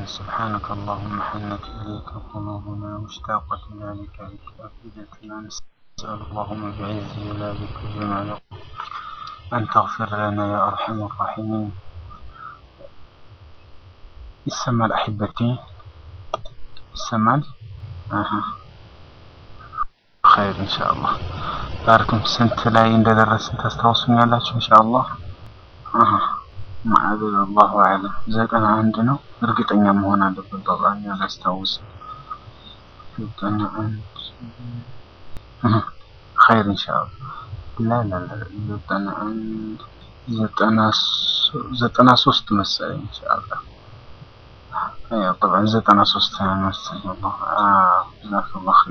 سبحانك اللهم حنت إليك قلوبنا مشتاقة إلى لقائك أفئدتنا نسأل اللهم بعز جلالك وجمالك أن تغفر لنا يا أرحم الراحمين ይሰማል አሕበቴ ይሰማል አሀ ኸይር ኢንሻአላህ ባርኩም ስንት ላይ እንደደረስን ታስታውሱኛላችሁ ኢንሻአላህ አሀ ማዕበል አላሁ አዕለም ዘጠና አንድ ነው እርግጠኛ መሆን አለበት በጣም ያላስታውስ ዘጠና አንድ ኸይር ኢንሻአላህ ላ ላ ላ ዘጠና አንድ ዘጠና ዘጠና ሶስት መሰለኝ ኢንሻአላህ ايوه طبعا زيتنا سوستان الله آه جزاك الله خير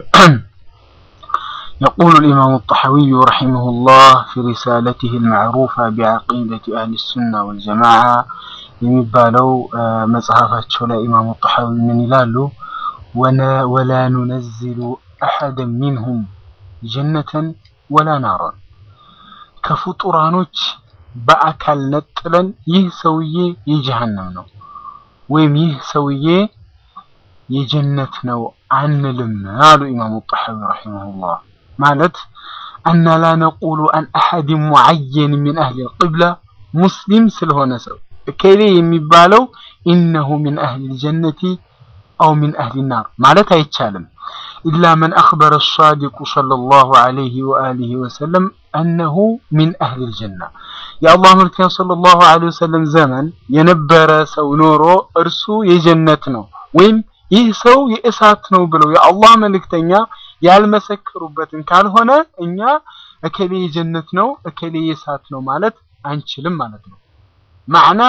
يقول الإمام الطحاوي رحمه الله في رسالته المعروفة بعقيدة أهل السنة والجماعة የሚባለው መጽሐፋቸው ላይ ኢማሙ ጣሐዊ ምን ይላሉ ወላ ኑነዝሉ አሐደን ሚንሁም ጀነተን ወላ ናራን ከፍጡራኖች በአካል ነጥለን ይህ ሰውዬ የጀሃነም ነው ወይም ይህ ሰውዬ የጀነት ነው አንልም አሉ ኢማሙ ጣሐዊ ረሒመሁላህ ማለት አና ላ ነቁሉ አን አሐድ ሙዓየን ሚን አህሊ ልቅብላ ሙስሊም ስለሆነ ሰው እከሌ የሚባለው ኢነሁ ሚን አህሊ ልጀነቲ አው ሚን አህሊ ናር ማለት አይቻልም ኢላ መን አኽበረ ሳዲቁ ሰለላሁ ዐለይሂ ወአሊሂ ወሰለም አነሁ ሚን አህሊ ልጀና የአላህ መልክተኛ ሰለላሁ ዐለይሂ ወሰለም ዘመን የነበረ ሰው ኖሮ እርሱ የጀነት ነው ወይም ይህ ሰው የእሳት ነው ብለው የአላህ መልእክተኛ ያልመሰከሩበትን ካልሆነ እኛ እከሌ የጀነት ነው እከሌ የእሳት ነው ማለት አንችልም ማለት ነው። ማዕና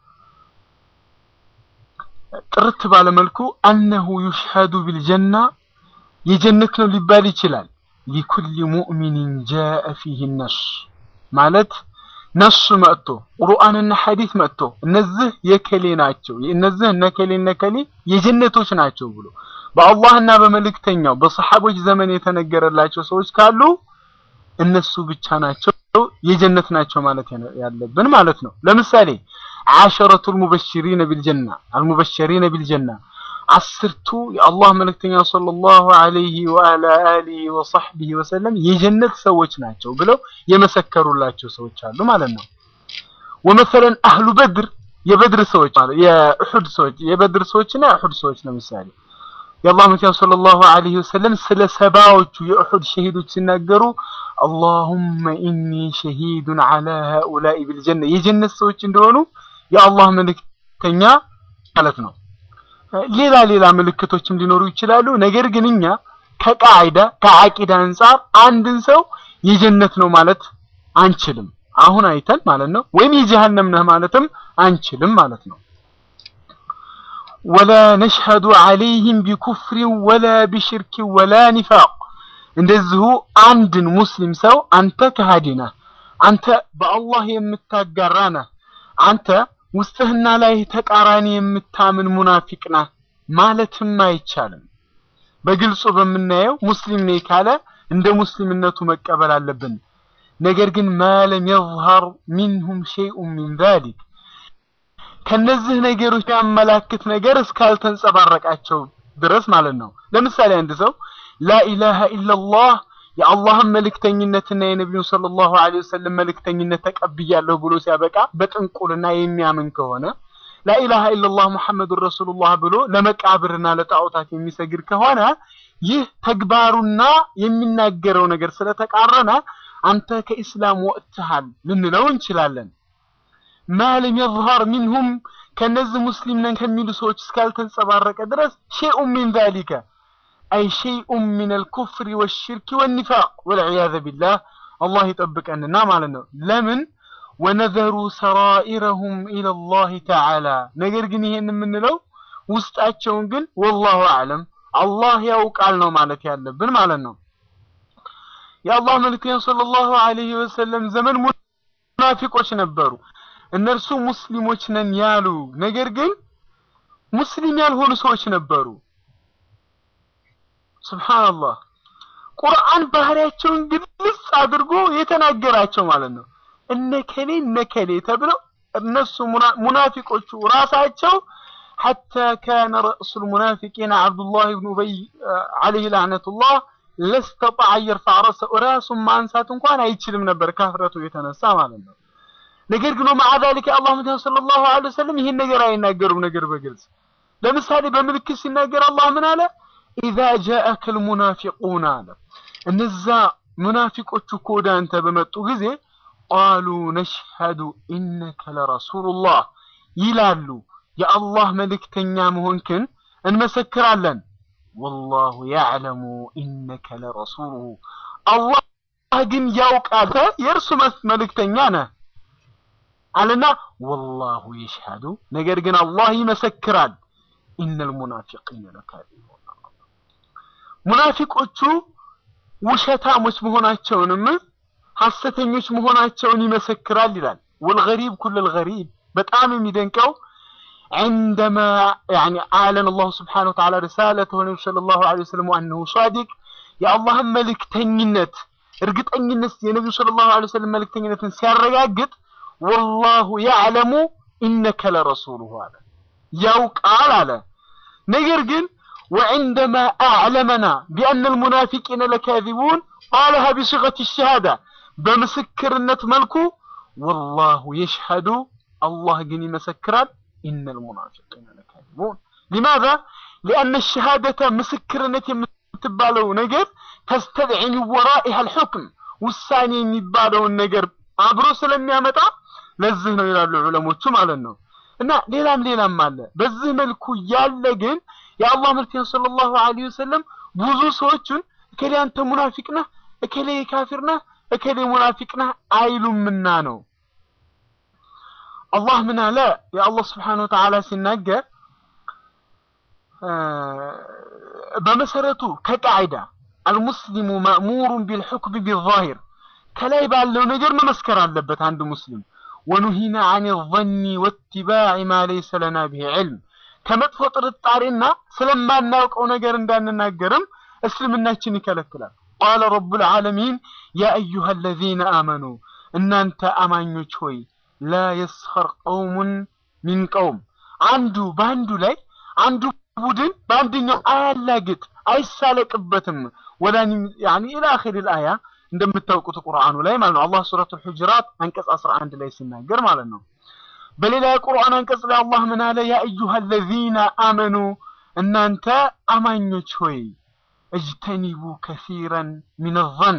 ጥርት ባለመልኩ አነሁ ዩሽሀዱ ቢልጀና የጀነት ነው ሊባል ይችላል። ሊኩል ሙእሚኒን ጃአ ፊህ ነስ ማለት ነሱ መጥቶ ቁርአንና ሐዲስ መጥቶ እነዚህ የከሌ ናቸው እነዚህ እነከሌ እነከሌ የጀነቶች ናቸው ብሎ በአላህና በመልእክተኛው በሰሐቦች ዘመን የተነገረላቸው ሰዎች ካሉ እነሱ ብቻ ናቸው የጀነት ናቸው ማለት ያለብን ማለት ነው። ለምሳሌ ዓሸረቱል ሙበሽሪነ ቢልጀና አልሙበሽሪነ ቢልጀና አስርቱ የአላህ መልእክተኛ ሰለላሁ ዐለይሂ ወዐላ አሊሂ ወሰሕቢሂ ወሰለም የጀነት ሰዎች ናቸው ብለው የመሰከሩላቸው ሰዎች አሉ ማለት ነው። ወመሰለን አህሉ በድር የበድር ሰዎች ማለት የኡሑድ ሰዎች የበድር ሰዎችና የኡሑድ ሰዎች ለምሳሌ የአላህ መልእክተኛ ሰለላሁ ዐለይሂ ወሰለም ስለ ሰባዎቹ የኡሑድ ሸሂዶች ሲናገሩ አላሁመ ኢኒ ሸሂዱን ዐላ ሃኡላኢ ቢልጀና የጀነት ሰዎች እንደሆኑ የአላህ መልእክተኛ ማለት ነው። ሌላ ሌላ ምልክቶችም ሊኖሩ ይችላሉ። ነገር ግን እኛ ከቃዒዳ ከዓቂዳ አንጻር አንድን ሰው የጀነት ነው ማለት አንችልም። አሁን አይተን ማለት ነው። ወይም የጀሃነም ነህ ማለትም አንችልም ማለት ነው። ወላ ነሽሀዱ ዐለይህም ቢኩፍሪን ወላ ቢሽርኪን ወላ ኒፋቅ እንደዚሁ አንድን ሙስሊም ሰው አንተ ከሃዲ ነህ፣ አንተ በአላህ የምታጋራ ነህ፣ አንተ ውስጥህና ላይ ተቃራኒ የምታምን ሙናፊቅ ነህ ማለትም አይቻልም። በግልጹ በምናየው ሙስሊም ነኝ ካለ እንደ ሙስሊምነቱ መቀበል አለብን። ነገር ግን ማለም የዝሀር ሚንሁም ሸይኡን ሚን ዛሊክ ከነዚህ ነገሮች ያመላክት ነገር እስካልተንጸባረቃቸው ድረስ ማለት ነው። ለምሳሌ አንድ ሰው ላኢላሃ ኢለላህ የአላህን መልእክተኝነትና የነቢዩን ሰለላሁ ዐለይሂ ወሰለም መልእክተኝነት ተቀብያለሁ ብሎ ሲያበቃ በጥንቁልና የሚያምን ከሆነ ላኢላሃ ኢለላህ ሙሐመዱን ረሱሉላህ ብሎ ለመቃብርና ለጣዖታት የሚሰግድ ከሆነ ይህ ተግባሩና የሚናገረው ነገር ስለተቃረነ አንተ ከኢስላም ወጥተሃል ልንለው እንችላለን። ማለም የዝሀር ሚንሁም ከነዚህ ሙስሊም ነን ከሚሉ ሰዎች እስካልተንጸባረቀ ድረስ ሸይኡን ሚን ዛሊከ አይ ሸይኡን ሚነል ኩፍሪ ወሽርኪ ወኒፋቅ ወልዒያዘ ቢላህ አላህ ይጠብቀንና ማለት ነው። ለምን ወነዘሩ ሰራኢረሁም ኢለላህ ተዓላ ነገር ግን ይሄን የምንለው ውስጣቸውን ግን ወላሁ አዕለም አላህ ያውቃል ነው ማለት ያለብን ማለት ነው። የአላህ መልእክተኛ ሰለላሁ ዐለይሂ ወሰለም ዘመን ሙናፊቆች ነበሩ። እነርሱ ሙስሊሞች ነን ያሉ ነገር ግን ሙስሊም ያልሆኑ ሰዎች ነበሩ። ሱብሃንአላህ ቁርአን ባህሪያቸውን ግልጽ አድርጎ የተናገራቸው ማለት ነው። እነከሌ እነከሌ ተብለው እነሱ ሙናፊቆቹ ራሳቸው حتى كان رأس المنافقين عبد الله بن أبي عليه لعنة الله لاستطاع أن يرفع رأسه ራሱ ማንሳት እንኳን አይችልም ነበር ካፍረቱ የተነሳ ማለት ነው። ነገር ግን مع ذلك አላህ መድኃኒት ሰለላሁ ዐለይሂ ወሰለም ይህን ነገር አይናገሩም ነገር በግልጽ ለምሳሌ በምልክት ሲናገር አላህ ምን አለ إذا جاءك المنافقون አለ እነዛ ሙናፊቆቹ እኮ ወደ አንተ በመጡ ጊዜ ቃሉ ነሽሀዱ ኢነከ ለረሱሉላህ ይላሉ የአላህ መልእክተኛ መሆንክን እንመሰክራለን ወላሁ ያዕለሙ ኢነከ ለረሱሉሁ አላህ ግን ያውቃል የእርሱ መልእክተኛ ነህ አለና ወላሁ የሽሀዱ ነገር ግን አላህ ይመሰክራል ኢነል ሙናፊቂነ ለካዚቡን ሙናፊቆቹ ውሸታሞች መሆናቸውንም ሐሰተኞች መሆናቸውን ይመሰክራል ይላል ወልገሪብ ኩለል ገሪብ በጣም የሚደንቀው عندما يعني أعلن الله سبحانه وتعالى رسالته النبي صلى الله عليه وسلم وأنه صادق يا الله ملك تنينت እርግጠኝነት የነቢዩ ሰለላሁ ዐለይሂ ወሰለም መልእክተኝነትን ሲያረጋግጥ ወላሁ ያዕለሙ ኢነከ ለረሱሉሁ አለ ያውቃል አለ ነገር ግን وعندما أعلمنا بأن المنافقين لكاذبون قالها بصيغة الشهادة بمسكرنة ملكو والله يشهد الله جني مسكرا إن المنافقين لكاذبون لماذا؟ لأن الشهادة مسكرنة የምትባለው ነገር ተስተድዒ ሚን ወራኢሃ አልሑክም ውሳኔ የሚባለውን ነገር አብሮ ስለሚያመጣ ለዚህ ነው ይላሉ ዑለሞቹ ማለት ነው። እና ሌላም ሌላም አለ። በዚህ መልኩ ያለ ግን የአላህ መልክተኛ ሰለላሁ ዐለይሂ ወሰለም ብዙ ሰዎችን እከሌ አንተ ሙናፊቅ ነህ፣ እከሌ ካፊር ነህ፣ እከሌ ሙናፊቅ ነህ አይሉምና ነው። አላህ ምን አለ? የአላህ ስብሓነሁ ወተዓላ ሲናገር በመሰረቱ ከቃዒዳ አልሙስሊሙ ማእሙሩን ቢልሑክም ቢዛሂር ከላይ ባለው ነገር መመስከር አለበት አንድ ሙስሊም ወኑሂና አን ظኒ ወትባዕ ማ ለይሰ ለና ብሂ ዕልም ከመጥፎ ጥርጣሬና ስለማናውቀው ነገር እንዳንናገርም እስልምናችን ይከለክላል። ቃለ ረቡል ዓለሚን ያ አዩሃ አለዚነ አመኑ እናንተ አማኞች ሆይ ላ የስኸር ቀውሙን ሚን ቀውም አንዱ በአንዱ ላይ አንዱ ቡድን በአንደኛው አያላግጥ አይሳለቅበትም። ወላኒ ያኒ ኢላ አኺር አልአያ እንደምታውቁት ቁርአኑ ላይ ማለት ነው። አላህ ሱረቱል ሁጁራት አንቀጽ 11 ላይ ሲናገር ማለት ነው። በሌላ የቁርአን አንቀጽ ላይ አላህ ምን አለ? ያ አዩሃ አለዚነ አመኑ እናንተ አማኞች ሆይ እጅተኒቡ ከሲረን ሚን ظን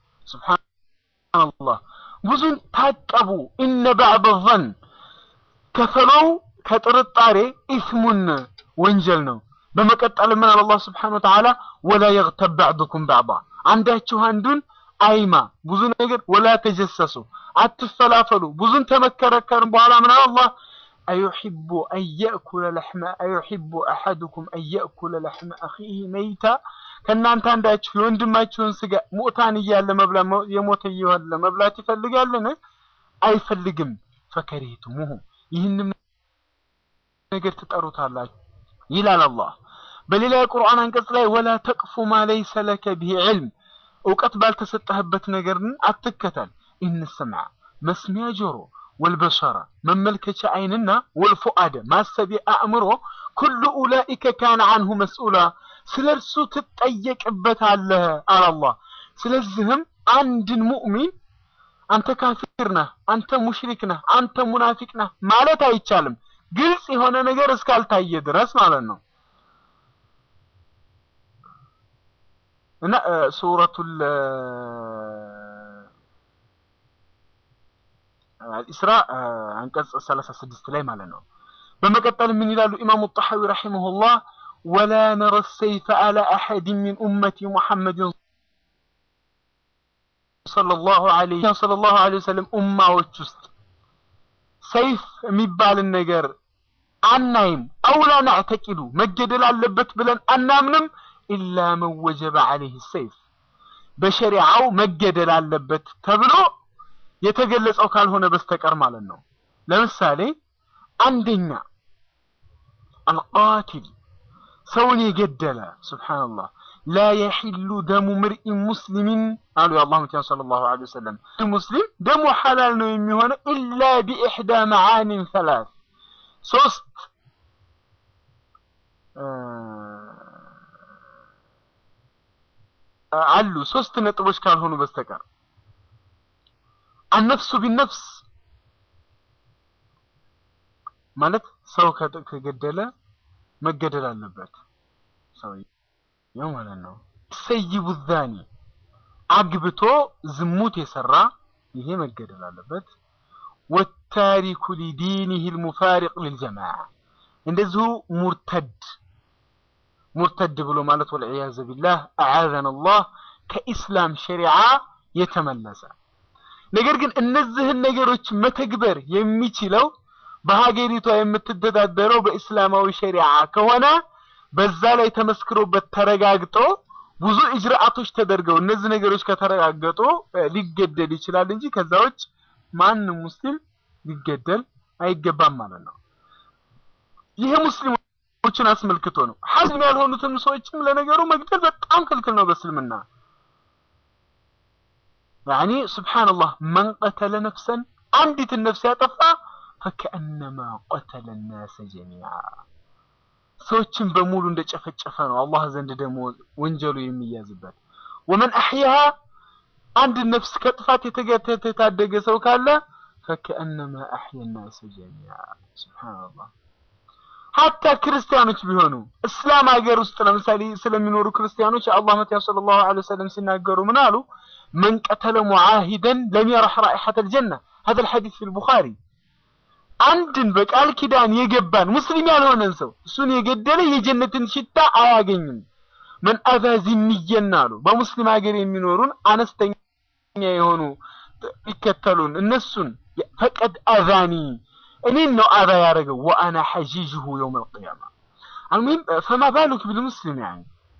ሱብሃንአላህ ብዙን ታቀቡ። ኢነ ባዕድ ظን ከፈለው ከጥርጣሬ ኢስሙን ወንጀል ነው። በመቀጠል ምን አለ አላህ ስብሓነሁ ወተዓላ ወላ የግተብ ባዕዱኩም ባዕዳ አንዳችሁ አንዱን አይማ ብዙ ነገር ወላ ተጀሰሱ አትፈላፈሉ ብዙን ተመከረከርን በኋላ ምን አለ አላህ አዩሒቡ አን የእኩለ ለሕመ አዩሒቡ አሐዱኩም አን የእኩለ ለሕመ አኺህ መይታ ከእናንተ አንዳችሁ የወንድማችሁን ስጋ ሙእታን እያለ መብላት የሞተ እያለ መብላት ይፈልጋልን? አይፈልግም። ፈከሪህቱሙሁ ይህንም ነገር ትጠሩታላችሁ ይላል አላህ። በሌላ የቁርአን አንቀጽ ላይ ወላ ተቅፉ ማ ለይሰ ለከ ቢሂ ዕልም እውቀት ባልተሰጠህበት ነገርን አትከተል። ኢነ ሰምዐ መስሚያ ጆሮ፣ ወልበሰረ መመልከቻ አይንና፣ ወልፉአደ ማሰቢያ አእምሮ ኩሉ ኡላኢከ ካነ አንሁ መስኡላ ስለ እርሱ ትጠየቅበታለህ አለ አላህ። ስለዚህም አንድን ሙእሚን አንተ ካፊር ነህ፣ አንተ ሙሽሪክ ነህ፣ አንተ ሙናፊቅ ነህ ማለት አይቻልም። ግልጽ የሆነ ነገር እስካልታየ ድረስ ማለት ነው። እና ሱረቱል ኢስራ አንቀጽ 36 ላይ ማለት ነው። በመቀጠል ምን ይላሉ ኢማሙ ጣሐዊ ረሂመሁላህ ወላ ነረ ሰይፈ አላ አሐድ ሚን ኡመቲ ሙሐመድን ሰለላሁ ዐለይሂ ወሰለም ኡማዎች ውስጥ ሰይፍ የሚባልን ነገር አናይም። አውላ ናዕተቂዱ መገደል አለበት ብለን አናምንም። ኢላ መን ወጀበ ዐለይህ ሰይፍ በሸሪዓው መገደል አለበት ተብሎ የተገለጸው ካልሆነ በስተቀር ማለት ነው። ለምሳሌ አንደኛ አልቃቲል ሰውን የገደለ ሱብሓነላህ ላ የሒሉ ደሙ ምርኢን ሙስሊሚን አሉ የአላህ መልእክተኛ ሰለላሁ ዐለይሂ ወሰለም ሙስሊም ደሙ ሐላል ነው የሚሆነው ኢላ ቢኢሕዳ መዓኒን ሰላስ ሶስት አሉ ሶስት ነጥቦች ካልሆኑ በስተቀር አነፍሱ ቢነፍስ ማለት ሰው ከገደለ መገደል አለበት ሰውየው ማለት ነው። ሰይቡ ዛኒ አግብቶ ዝሙት የሰራ ይሄ መገደል አለበት። ወታሪኩ ሊዲኒህ ልሙፋሪቅ ልልጀማዓ እንደዚሁ ሙርተድ ሙርተድ ብሎ ማለት ወልዕያዘ ቢላህ አዓዘነ አላህ ከኢስላም ሸሪዓ የተመለሰ ነገር ግን እነዚህን ነገሮች መተግበር የሚችለው በሀገሪቷ የምትተዳደረው በእስላማዊ ሸሪዓ ከሆነ በዛ ላይ ተመስክሮበት ተረጋግጦ ብዙ እጅራአቶች ተደርገው እነዚህ ነገሮች ከተረጋገጡ ሊገደል ይችላል እንጂ ከዛ ውጭ ማንም ሙስሊም ሊገደል አይገባም ማለት ነው። ይሄ ሙስሊሞችን አስመልክቶ ነው። ሐዝም ያልሆኑትን ሰዎችም ለነገሩ መግደል በጣም ክልክል ነው በእስልምና። ያኒ ሱብሓነላህ መን ቀተለ ነፍሰን አንዲትን ነፍስ ያጠፋ ፈከአነማ ቀተለ ናሰ ጀሚዓ ሰዎችን በሙሉ እንደጨፈጨፈ ነው አላህ ዘንድ ደግሞ ወንጀሉ የሚያዝበት። ወመን አሕያሃ አንድ ነፍስ ከጥፋት የታደገ ሰው ካለ ፈከአነማ አሕያ ናሰ ጀሚዓ ሱብሓነላህ። ሀታ ክርስቲያኖች ቢሆኑ እስላም ሀገር ውስጥ ለምሳሌ ስለሚኖሩ ክርስቲያኖች የአላህ መቲያ ሰለላሁ ዐለይሂ ወሰለም ሲናገሩ ምን አሉ? መን ቀተለ ሙዓሂደን ለም የረሕ ራኢሐተል ጀና ሀዘል ሐዲስ ፊል ቡኻሪ አንድን በቃል ኪዳን የገባን ሙስሊም ያልሆነን ሰው እሱን የገደለ የጀነትን ሽታ አያገኝም። መን አዛ ዚምየን አሉ በሙስሊም ሀገር የሚኖሩን አነስተኛ የሆኑ ይከተሉን እነሱን ፈቀድ አዛኒ እኔን ነው አዛ ያደረገው ወአና ሐጂጅሁ የውም አልቅያማ አልሙሂም ፈማ ባሉክ ቢልሙስሊም ያኒ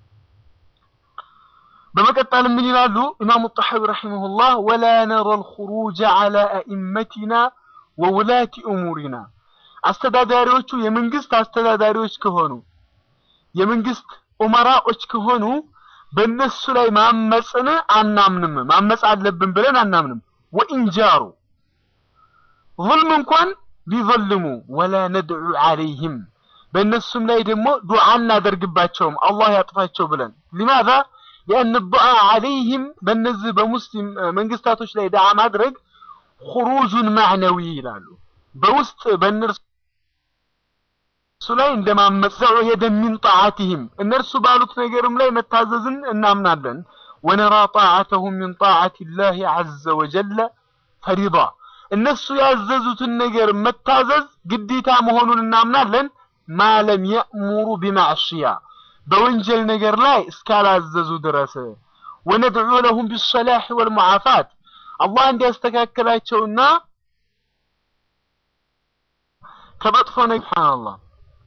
በመቀጠል ምን ይላሉ ኢማሙ ጣሐዊ ረሒመሁላህ ወላ ነረ ልኹሩጅ ዐላ አኢመቲና ወውላቲ እሙሪና አስተዳዳሪዎቹ የመንግስት አስተዳዳሪዎች ከሆኑ የመንግስት ኡመራዎች ከሆኑ በእነሱ ላይ ማመፅን አናምንም። ማመፅ አለብን ብለን አናምንም። ወኢንጃሩ ዙልም እንኳን ቢዘልሙ ወላ ነድዑ ዐለይህም በእነሱም ላይ ደግሞ ዱዓ እናደርግባቸውም አላህ ያጥፋቸው ብለን ሊማዛ ሊአን ዱዓ ዐለይህም በእነዚህ በሙስሊም መንግስታቶች ላይ ዱዓ ማድረግ ኹሩጁን ማዕነዊ ይላሉ። በውስጥ በእነርሱ ላይ እንደማመፅ ዘዑየደ ሚን ጣዓቲህም እነርሱ ባሉት ነገርም ላይ መታዘዝን እናምናለን። ወነራ ጣዓተሁም ሚን ጣዓቲ ላህ ዐዘ ወጀለ ፈሪዳ እነሱ ያዘዙትን ነገር መታዘዝ ግዴታ መሆኑን እናምናለን። ማለም የእሙሩ ቢማዕሽያ በወንጀል ነገር ላይ እስካላዘዙ ድረስ ወነድዑ ለሁም ቢሰላሕ ወልሙዓፋት አላህ እንዲያስተካክላቸውና ከመጥፎ ነገር ሱብሃንአላህ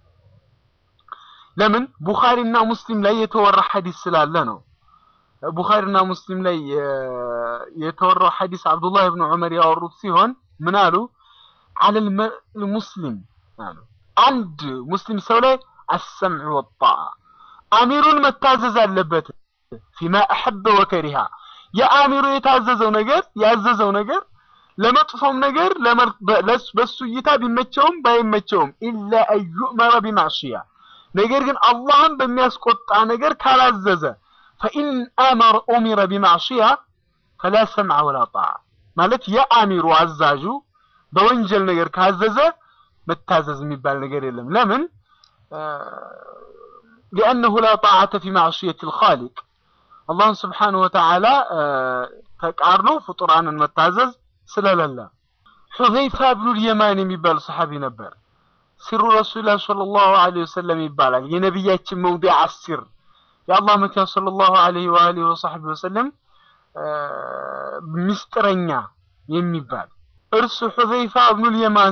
ለምን ቡኻሪና ሙስሊም ላይ የተወራ ሐዲስ ስላለ ነው። ቡኻሪና ሙስሊም ላይ የተወራው ሐዲስ አብዱላህ ብን ዑመር ያወሩት ሲሆን ምን አሉ? አለል ሙስሊም አሉ አንድ ሙስሊም ሰው ላይ አሰምዕ ወጣዓ አሚሩን መታዘዝ አለበት ፊማ አሐበ ወከሪሃ የአሚሩ የታዘዘው ነገር ያዘዘው ነገር ለመጥፎም ነገር በሱ እይታ ቢመቸውም ባይመቸውም ኢላ አዩእመረ ቢማዕሽያ ነገር ግን አላህን በሚያስቆጣ ነገር ካላዘዘ ፈኢን አመረ ኡሚረ ቢማዕሽያ ፈላ ሰምዐ ወላ ጣዓ ማለት የአሚሩ አዛዡ በወንጀል ነገር ካዘዘ መታዘዝ የሚባል ነገር የለም። ለምን? ሊአነሁ ላ ጣዓተ ፊ ማዕሽየት ልኻሊቅ አላህን ስብሓነሁ ወተዓላ ተቃርኖ ፍጡራንን መታዘዝ ስለሌለ። ሑዘይፋ ብኑል የማን የሚባል ሰሓቢ ነበር። ሲሩ ረሱሊላህ ሰለላሁ ዐለይሂ ወሰለም ይባላል። የነቢያችን መውዲዕ አሲር የአላህ መኪያ ሰለላሁ ዐለይሂ ወአሊሂ ወሰሕቢ ወሰለም ምስጢረኛ የሚባል እርሱ ሑዘይፋ ብኑል የማን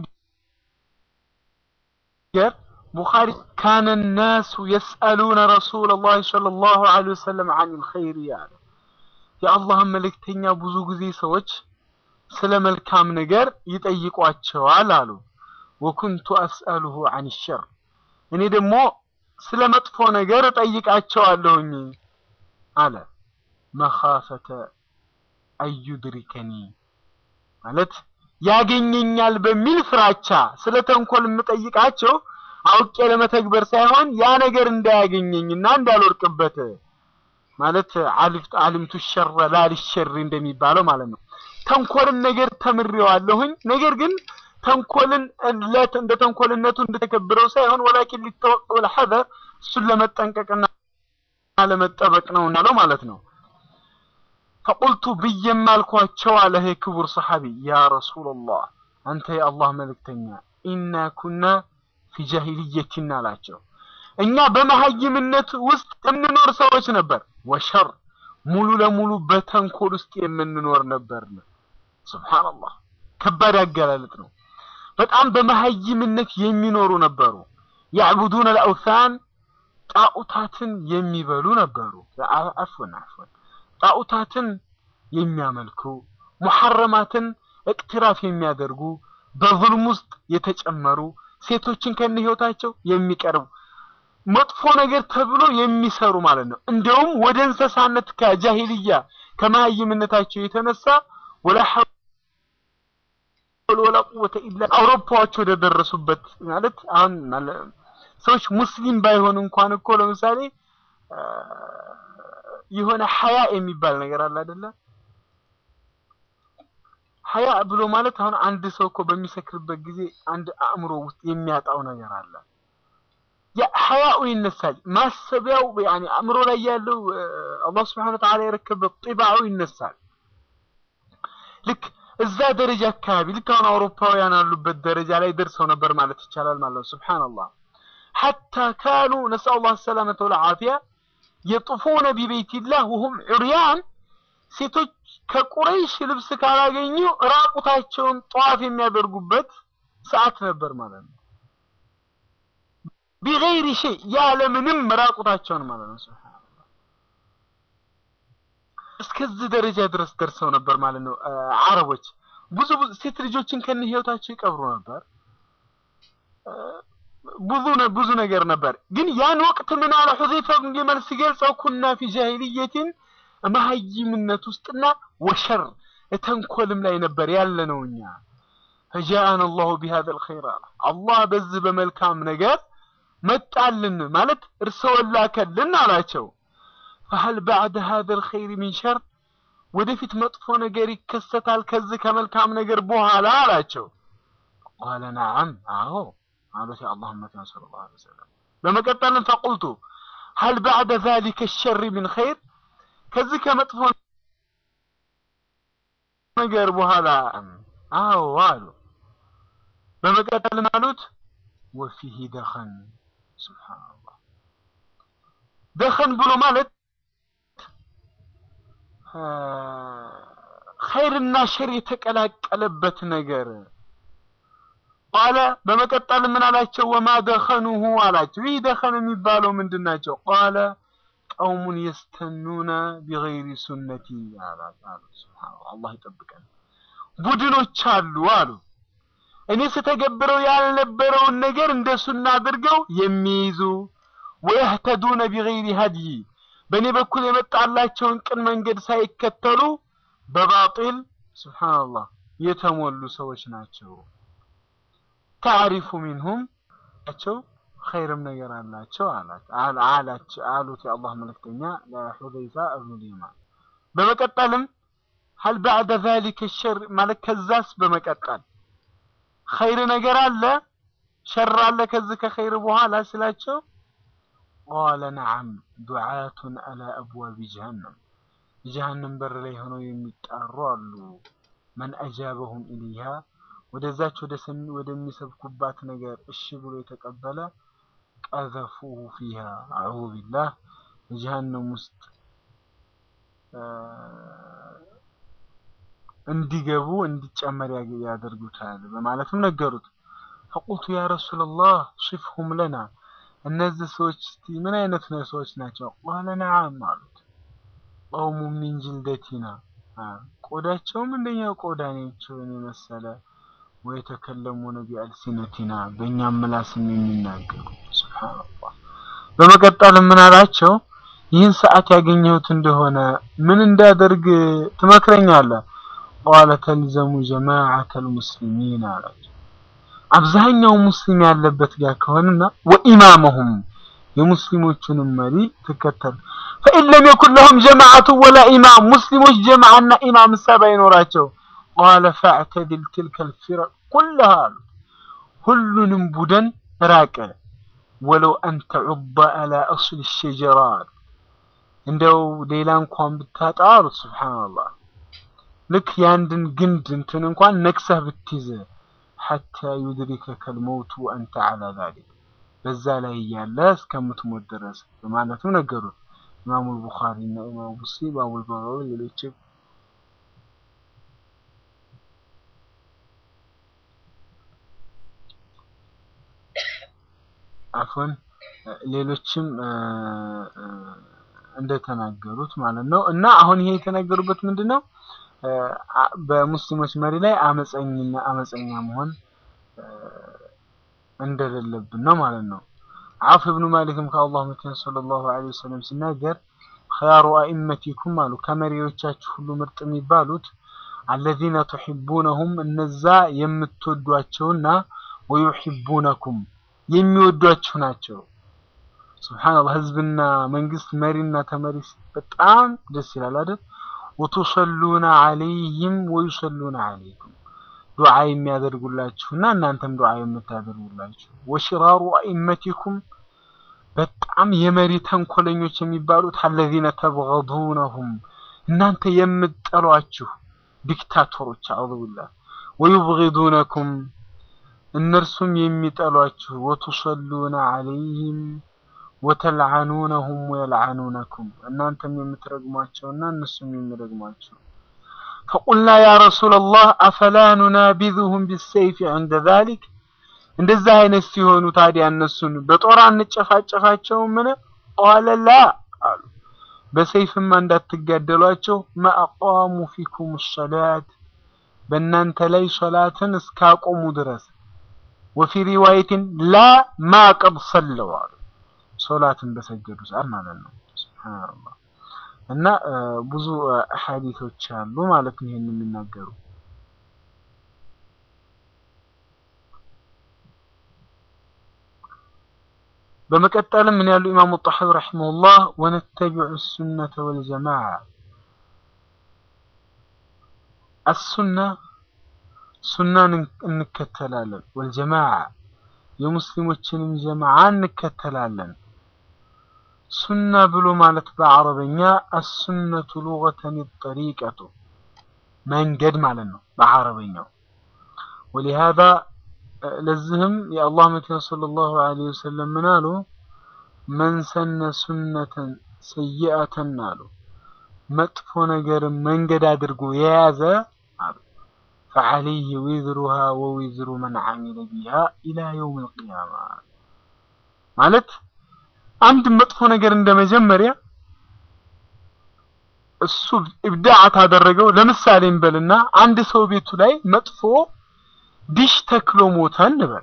ሲናገር ቡኻሪ ካነ ናሱ የስአሉነ ረሱለላህ ሰለላሁ ዐለይሂ ወሰለም ዐኒል ኸይር ያለ የአላህን መልእክተኛ ብዙ ጊዜ ሰዎች ስለ መልካም ነገር ይጠይቋቸዋል አሉ። ወኩንቱ አስአሉሁ ዐን ሸር እኔ ደግሞ ስለ መጥፎ ነገር እጠይቃቸዋለሁኝ አለ። መኻፈተ አዩድሪከኒ ማለት ያገኘኛል በሚል ፍራቻ ስለ ተንኮል የምጠይቃቸው አውቄ ለመተግበር ሳይሆን ያ ነገር እንዳያገኘኝና እንዳልወርቅበት ማለት አሊምቱ ሸረ ላልሸሪ እንደሚባለው ማለት ነው። ተንኮልን ነገር ተምሬዋለሁኝ ነገር ግን ተንኮልን እንደ ተንኮልነቱ እንደተከብረው ሳይሆን ወላኪን ሊተወቅ ወልሐዘር እሱን ለመጠንቀቅና ለመጠበቅ ነው እንዳለው ማለት ነው። ፈቁልቱ ብዬም አልኳቸው አለ ይሄ ክቡር ሰሐቢ ያ ረሱላላህ አንተ የአላህ መልእክተኛ ኢና ኩና ፊ ጃሂልየቲና አላቸው እኛ በመሀይምነት ውስጥ የምንኖር ሰዎች ነበር። ወሸር ሙሉ ለሙሉ በተንኮል ውስጥ የምንኖር ነበር። ሱብሃንአላህ ከባድ አገላለጥ ነው። በጣም በመሀይምነት የሚኖሩ ነበሩ። ያዕቡዱን አልአውሳን ጣዖታትን የሚበሉ ነበሩ። አፍወን አፍወን ጣዖታትን የሚያመልኩ ሙሐረማትን እቅትራፍ የሚያደርጉ በዙልም ውስጥ የተጨመሩ ሴቶችን ከነ ህይወታቸው የሚቀርቡ መጥፎ ነገር ተብሎ የሚሰሩ ማለት ነው። እንደውም ወደ እንስሳነት ከጃሂልያ ከመሀይምነታቸው የተነሳ ወላ ሐውለ ወላ ቁወተ ኢላ አውሮፓዎች ወደ ደረሱበት ማለት አሁን ሰዎች ሙስሊም ባይሆን እንኳን እኮ ለምሳሌ የሆነ ሀያ የሚባል ነገር አለ አይደለ? ሀያ ብሎ ማለት አሁን አንድ ሰው እኮ በሚሰክርበት ጊዜ አንድ አእምሮ ውስጥ የሚያጣው ነገር አለ። ያ ሀያኡ ይነሳል። ማሰቢያው ያኒ አእምሮ ላይ ያለው አላህ Subhanahu Wa Ta'ala የረከበው ጢባው ይነሳል። ልክ እዛ ደረጃ አካባቢ ልክ አሁን አውሮፓውያን ያሉበት ደረጃ ላይ ደርሰው ነበር ማለት ይቻላል ማለት ነው። ሱብሃንአላህ ሐታ ካኑ ነስአሉ ላህ ሰላመተ ወልዓፊያ የጡፉነ ቢበይቲላህ ወሁም ዑርያን ሴቶች ከቁረይሽ ልብስ ካላገኙ ራቁታቸውን ጠዋፍ የሚያደርጉበት ሰዓት ነበር ማለት ነው። ቢገይሪ ሸይ ያለምንም ራቁታቸውን ማለት ነው። ሱብሃንአላህ እስከዚህ ደረጃ ድረስ ደርሰው ነበር ማለት ነው። አረቦች ብዙ ብዙ ሴት ልጆችን ከነ ህይወታቸው ይቀብሩ ነበር። ብዙ ብዙ ነገር ነበር። ግን ያን ወቅት ምን አለ ሁዘይፋ ብን ጀመል ሲገልጸው ኩና ፊ ጃሂልየቲን መሀይምነት ውስጥና ወሸር ተንኮልም ላይ ነበር ያለ ነው እኛ ፈጃአን አላሁ ቢሃዘ ልኸይር አለ አላህ በዚህ በመልካም ነገር መጣልን ማለት እርስዎን ላከልን አላቸው ፈሀል ባዕደ ሀዘ ልኸይር ሚን ሸር ወደፊት መጥፎ ነገር ይከሰታል ከዚህ ከመልካም ነገር በኋላ አላቸው ቃለ ነዓም አዎ አሉት የአላህ መተን ስለ ላ ሰለም በመቀጠልም ፈቁልቱ ሀል ባዕደ ዛሊከ ሸሪ ምን ኸይር ከዚህ ከመጥፎ ነገር በኋላ አዎ አሉ በመቀጠልም አሉት ወፊህ ደኸን ስብሓንላህ ደኸን ብሎ ማለት ኸይርና ሸር የተቀላቀለበት ነገር ቃለ በመቀጠል ምን አላቸው? ወማ ደኸኑሁ አላቸው። ይህ ደኸን የሚባለው ምንድን ናቸው? ቃለ ቀውሙን የስተኑነ ቢገይሪ ሱነቲ አሉ። ሱብሃነላህ አላህ ይጠብቀን። ቡድኖች አሉ አሉ እኔ ስተገብረው ያልነበረውን ነገር እንደ ሱና አድርገው የሚይዙ ወየህተዱነ ቢገይሪ ሀድይ በእኔ በኩል የመጣላቸውን ቅን መንገድ ሳይከተሉ በባጢል ሱብሃነላህ የተሞሉ ሰዎች ናቸው። ታሪፉ ሚንሁም ቸው ኸይርም ነገር አላቸው አላቸው አሉት የአላህ መልእክተኛ ለሑዘይፋ እብኑ ልየማን። በመቀጠልም ሀል ባዕደ ዛሊከ ሸር ማለት ከዛስ በመቀጠል ኸይር ነገር አለ ሸር አለ ከዚህ ከኸይር በኋላ ስላቸው ቃለ ነዓም ዱዓቱን አላ አብዋቢ ጀሃነም ጀሃነም በር ላይ ሆነው የሚጣሩ አሉ መን አጃበሁም ኢለይሃ ወደዛች ወደ ሰሚ ወደሚሰብኩባት ነገር እሺ ብሎ የተቀበለ ቀዘፉሁ ፊሃ አዑዙ ቢላህ ጀሃነም ውስጥ እንዲገቡ እንዲጨመር ያደርጉታል በማለትም ነገሩት። ፈቁልቱ ያ ረሱላላህ ሲፍሁም ለና እነዚህ ሰዎች እስቲ ምን አይነት ነው ሰዎች ናቸው? ቃለ ነዓም አሉት። ቀውሙ ሚን ጅልደቲና ቆዳቸውም እንደኛው ቆዳ ናቸውን የመሰለ ወየተከለሙነ ቢአልሲነቲና በእኛም ምላስም የሚናገሩ ሱብሃንአላህ። በመቀጠል ምን አላቸው? ይህን ሰዓት ያገኘሁት እንደሆነ ምን እንዳደርግ ትመክረኛለህ? ቃለ ተልዘሙ ጀማዓተል ሙስሊሚን አላቸው። አብዛኛው ሙስሊም ያለበት ጋር ከሆነና ወኢማመሁም የሙስሊሞቹንም መሪ ትከተል ፈኢን ለም የኩን ለሁም ጀማዓቱ ወላ ኢማም ሙስሊሞች ጀማዓና ኢማም እሳ ባይኖራቸው ቃለ ፈዕተድል ትልከል ፊረቅ ኩለሃ አሉ ሁሉንም ቡድን ራቀ ወለው አንተ ዑባ አላ አስል ሸጀራ እንደው ሌላ እንኳን ብታጣ አሉት ስብሓንላህ ልክ የአንድን ግንድ እንትን እንኳን ነክሰህ ብትይዝ ሐታ ዩድሪከከ ልመውቱ አንተ ዓላ ዛሊክ በዛ ላይ እያለ እስከምትሞት ድረስ በማለትም ነገሩት ኢማሙ ልቡኻሪ እና ኢማሙ ሙስሊም አቡል በጋዊ ሌሎችም አፎን ሌሎችም እንደተናገሩት ማለት ነው። እና አሁን ይሄ የተናገሩበት ምንድን ነው? በሙስሊሞች መሪ ላይ አመፀኝና አመፀኛ መሆን እንደሌለብን ነው ማለት ነው። አፍ ብኑ ማሊክም ከአላህ መተን ሰለላሁ ዐለይሂ ወሰለም ሲናገር ኸያሩ አኢመቲኩም አሉ ከመሪዎቻችሁ ሁሉ ምርጥ የሚባሉት አለዚነ ቱሒቡነሁም እነዛ የምትወዷቸውና ወዩሒቡነኩም የሚወዷችሁ ናቸው። ሱብሓነላህ ህዝብና መንግስት መሪና ተመሪ በጣም ደስ ይላል አይደል? ወቱሰሉነ ዐለይሂም ወዩሰሉነ ዐለይኩም ዱዓ የሚያደርጉላችሁና እናንተም ዱዓ የምታደርጉላችሁ። ወሽራሩ አኢመቲኩም በጣም የመሪ ተንኮለኞች የሚባሉት አለዚነ ተብገዱነሁም እናንተ የምትጠሏችሁ ዲክታቶሮች አዑዙ ቢላህ ወዩብጊዱነኩም እነርሱም የሚጠሏችሁ ወቱሰሉነ ዐለይሂም ወተልዓኑነሁም ወየልዓኑነኩም እናንተም የምትረግሟቸውና እነሱም የሚረግሟቸው ፈቁልና ያ ረሱለላህ አፈላ ኑናቢዙሁም ቢሰይፍ ዐንደ ዛሊክ እንደዛ አይነት ሲሆኑ ታዲያ እነሱን በጦር አንጨፋጨፋቸው? ምን ቃለ ላ አሉ በሰይፍማ እንዳትጋደሏቸው ማአቃሙ ፊኩም ሰላት በእናንተ ላይ ሶላትን እስካቆሙ ድረስ ወፊ ሪዋየትን ላ ማ ቀድ ሰለው አሉ ሶላትን በሰገዱ ሰዓት ማለት ነው። ሱብሃንአላህ እና ብዙ ሐዲቶች አሉ ማለት ነው ይሄን የሚናገሩ በመቀጠልም ምን ያሉ ኢማሙ ጣሐዊ ረሂመሁላህ ወነተቢዑ ሱነተ ወልጀማዓ አሱና ሱናን እንከተላለን ወልጀማዓ የሙስሊሞችንም ጀማዓ እንከተላለን ሱና ብሎ ማለት በአረበኛ አሱነቱ ሉገተን ጠሪቀቱ መንገድ ማለት ነው በአረበኛው ወሊሃዛ ለዚህም የአላህ መልእክተኛ ሰለላሁ ዐለይሂ ወሰለም ምን አሉ? መን ሰነ ሱነተን ሰይአተን አሉ መጥፎ ነገርን መንገድ አድርጎ የያዘ አሉ ፈዐለይሂ ዊዝሩሃ ወዊዝሩ መን ዐሚለ ቢሃ ኢላ የውም አልቂያማ ማለት አንድ መጥፎ ነገር እንደ መጀመሪያ እሱ ኢብዳዕ ታደረገው። ለምሳሌ እንበልና አንድ ሰው ቤቱ ላይ መጥፎ ዲሽ ተክሎ ሞተ እንበል።